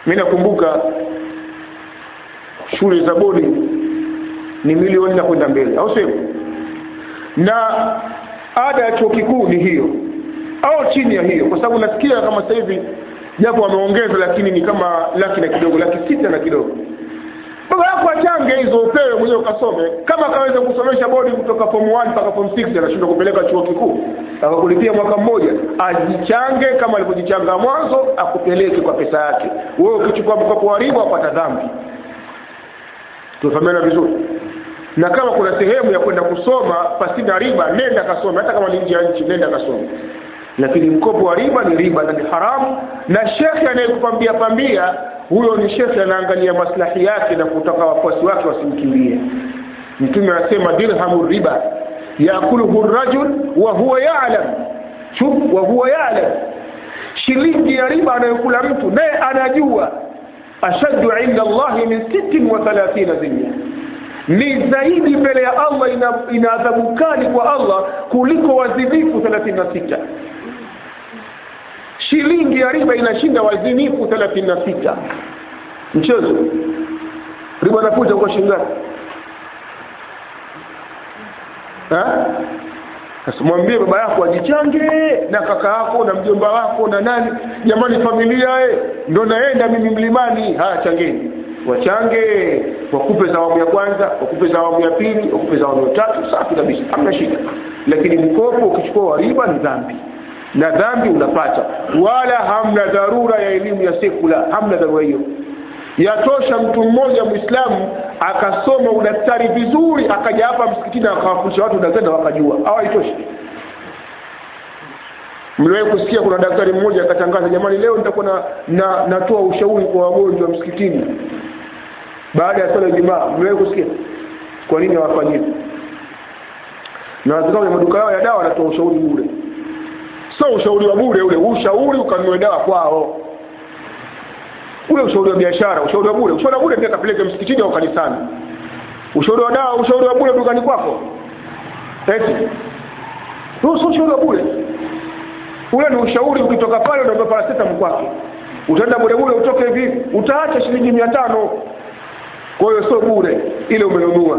mi nakumbuka shule za bodi ni milioni na kwenda mbele au sio na ada ya chuo kikuu ni hiyo au chini ya hiyo kwa sababu nasikia kama sasa hivi japo wameongeza lakini ni kama laki na kidogo laki sita na kidogo baba yako achange hizo upewe mwenyewe ukasome kama akaweza kusomesha bodi kutoka form 1 mpaka form 6 anashindwa kupeleka chuo kikuu akakulipia mwaka mmoja ajichange kama alivyojichanga mwanzo akupeleke kwa pesa yake wewe ukichukua mkopo wa riba wapata dhambi tumefahamiana vizuri na kama kuna sehemu ya kwenda kusoma pasina riba nenda kasome hata kama ni nje ya nchi nenda kasome lakini mkopo wa riba ni riba na ni haramu na shekhe anayekupambia pambia huyo ni shekhe anaangalia maslahi yake na kutaka wafuasi wake wasimkimbie mtume anasema dirhamu riba yakuluhu rajul wa huwa yalam shuf wa huwa yalam shilingi ya riba anayokula mtu naye anajua ashaddu inda allahi min sittin wa thalathina zinya ni zaidi mbele ya allah ina, ina adhabu kali kwa allah kuliko wazinifu thelathini na sita shilingi ya riba inashinda wazinifu thelathini na sita mchezo riba nakuja kwa shingapi sasa mwambie baba yako ajichange na kaka yako na mjomba wako na nani jamani familia e ndo naenda mimi mlimani haya changeni wachange wakupe za awamu ya kwanza wakupe za awamu ya pili wakupe za awamu ya tatu safi kabisa hamna shida lakini mkopo ukichukua wa riba ni dhambi na dhambi unapata wala hamna dharura ya elimu ya sekula hamna dharura hiyo yatosha mtu mmoja mwislamu akasoma udaktari vizuri akaja hapa msikitini akawafundisha watu udaktari na wakajua au haitoshi mliwahi kusikia kuna daktari mmoja akatangaza jamani leo nitakuwa na, na natoa ushauri kwa wagonjwa msikitini baada ya sala Ijumaa mliwahi kusikia kwa nini hawafanyii na wazikao kwenye maduka yao ya dawa wanatoa ushauri bure sio ushauri wa bure ule ushauri ukanunue dawa kwao ule ushauri wa biashara ushauri wa bure ushauri wa bure pia kapeleke msikitini au kanisani ushauri wa dawa ushauri wa bure dukani kwako eti huo sio ushauri wa bure ule ni ushauri ukitoka pale unaomba paracetamol kwake utaenda bure bure utoke hivi utaacha shilingi mia tano kwa hiyo sio bure ile umenunua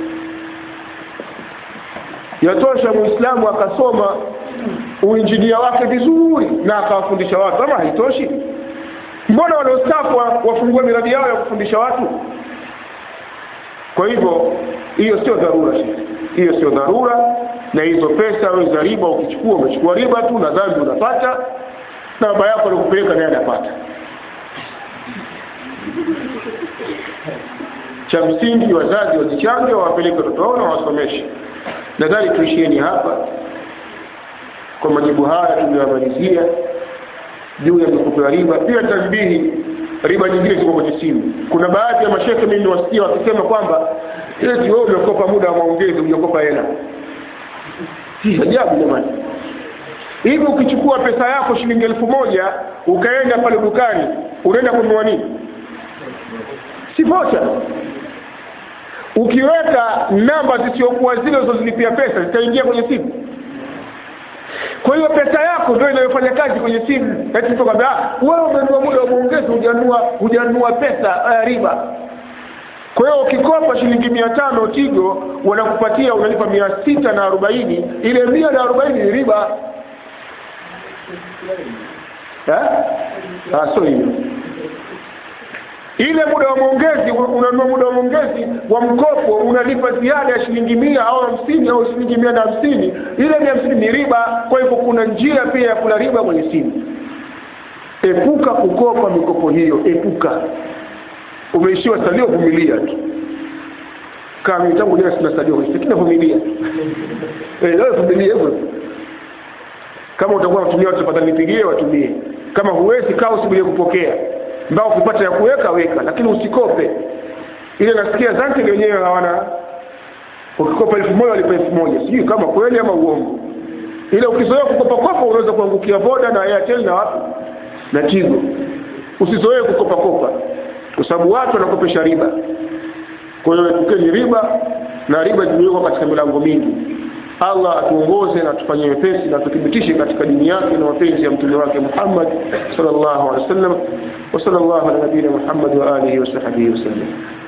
yatosha muislamu akasoma uinjinia wake vizuri na akawafundisha watu ama haitoshi mbona wanaostafu wafungue miradi yao ya kufundisha watu kwa hivyo hiyo sio dharura hiyo sio dharura na hizo pesa wewe za riba ukichukua umechukua riba tu na dhambi unapata na baba yako alikupeleka naye anapata cha msingi wazazi wazichange wawapeleke watoto wao na wawasomeshe nadhani tuishieni hapa kwa majibu haya tuliyomalizia juu ya mikopo ya riba pia tanbihi riba nyingine ziko kwenye simu kuna baadhi ya mashehe mimi niwasikia wakisema kwamba eti wewe umekopa muda wa maongezi hujakopa hela hii ajabu jamani hivi ukichukua pesa yako shilingi elfu moja ukaenda pale dukani unaenda kununua nini si vocha ukiweka namba zisiokuwa zile uzozilipia pesa zitaingia kwenye simu kwa hiyo pesa yako ndio inayofanya kazi kwenye simu eti mtu kwambia wewe umenunua muda wa maongezi hujanunua hujanunua pesa uh, riba kwa hiyo ukikopa shilingi mia tano tigo wanakupatia unalipa mia sita na arobaini ile mia na arobaini ni riba sio hiyo ile muda wa maongezi unanunua muda wa maongezi wa mkopo unalipa ziada ya shilingi mia au hamsini au shilingi mia na hamsini ile mia hamsini ni riba kwa hivyo kuna njia pia ya kula riba kwenye simu epuka kukopa mikopo hiyo epuka umeishiwa salio vumilia tu kama mimi tangu jana sina salio lakini vumilia eh leo vumilia hivyo kama utakuwa unatumia watu tafadhali nipigie watumie kama huwezi kaa usubirie kupokea mbao ukipata ya kuweka weka lakini usikope ile nasikia zante wenyewe hawana ukikopa elfu moja walipa elfu moja sijui kama kweli ama uongo ile ukizoea kukopa kopa unaweza kuangukia voda na airtel na wapi na tigo usizoee kukopa kopa kwa sababu watu wanakopesha riba kwa hiyo epukeni riba na riba zimewekwa katika milango mingi Allah atuongoze na atufanyie wepesi na tuthibitishe katika dini yake na mapenzi ya mtume wake Muhammad sallallahu alaihi wasallam wa sallallahu ala nabiyina Muhammad wa alihi wa sahbihi wasallam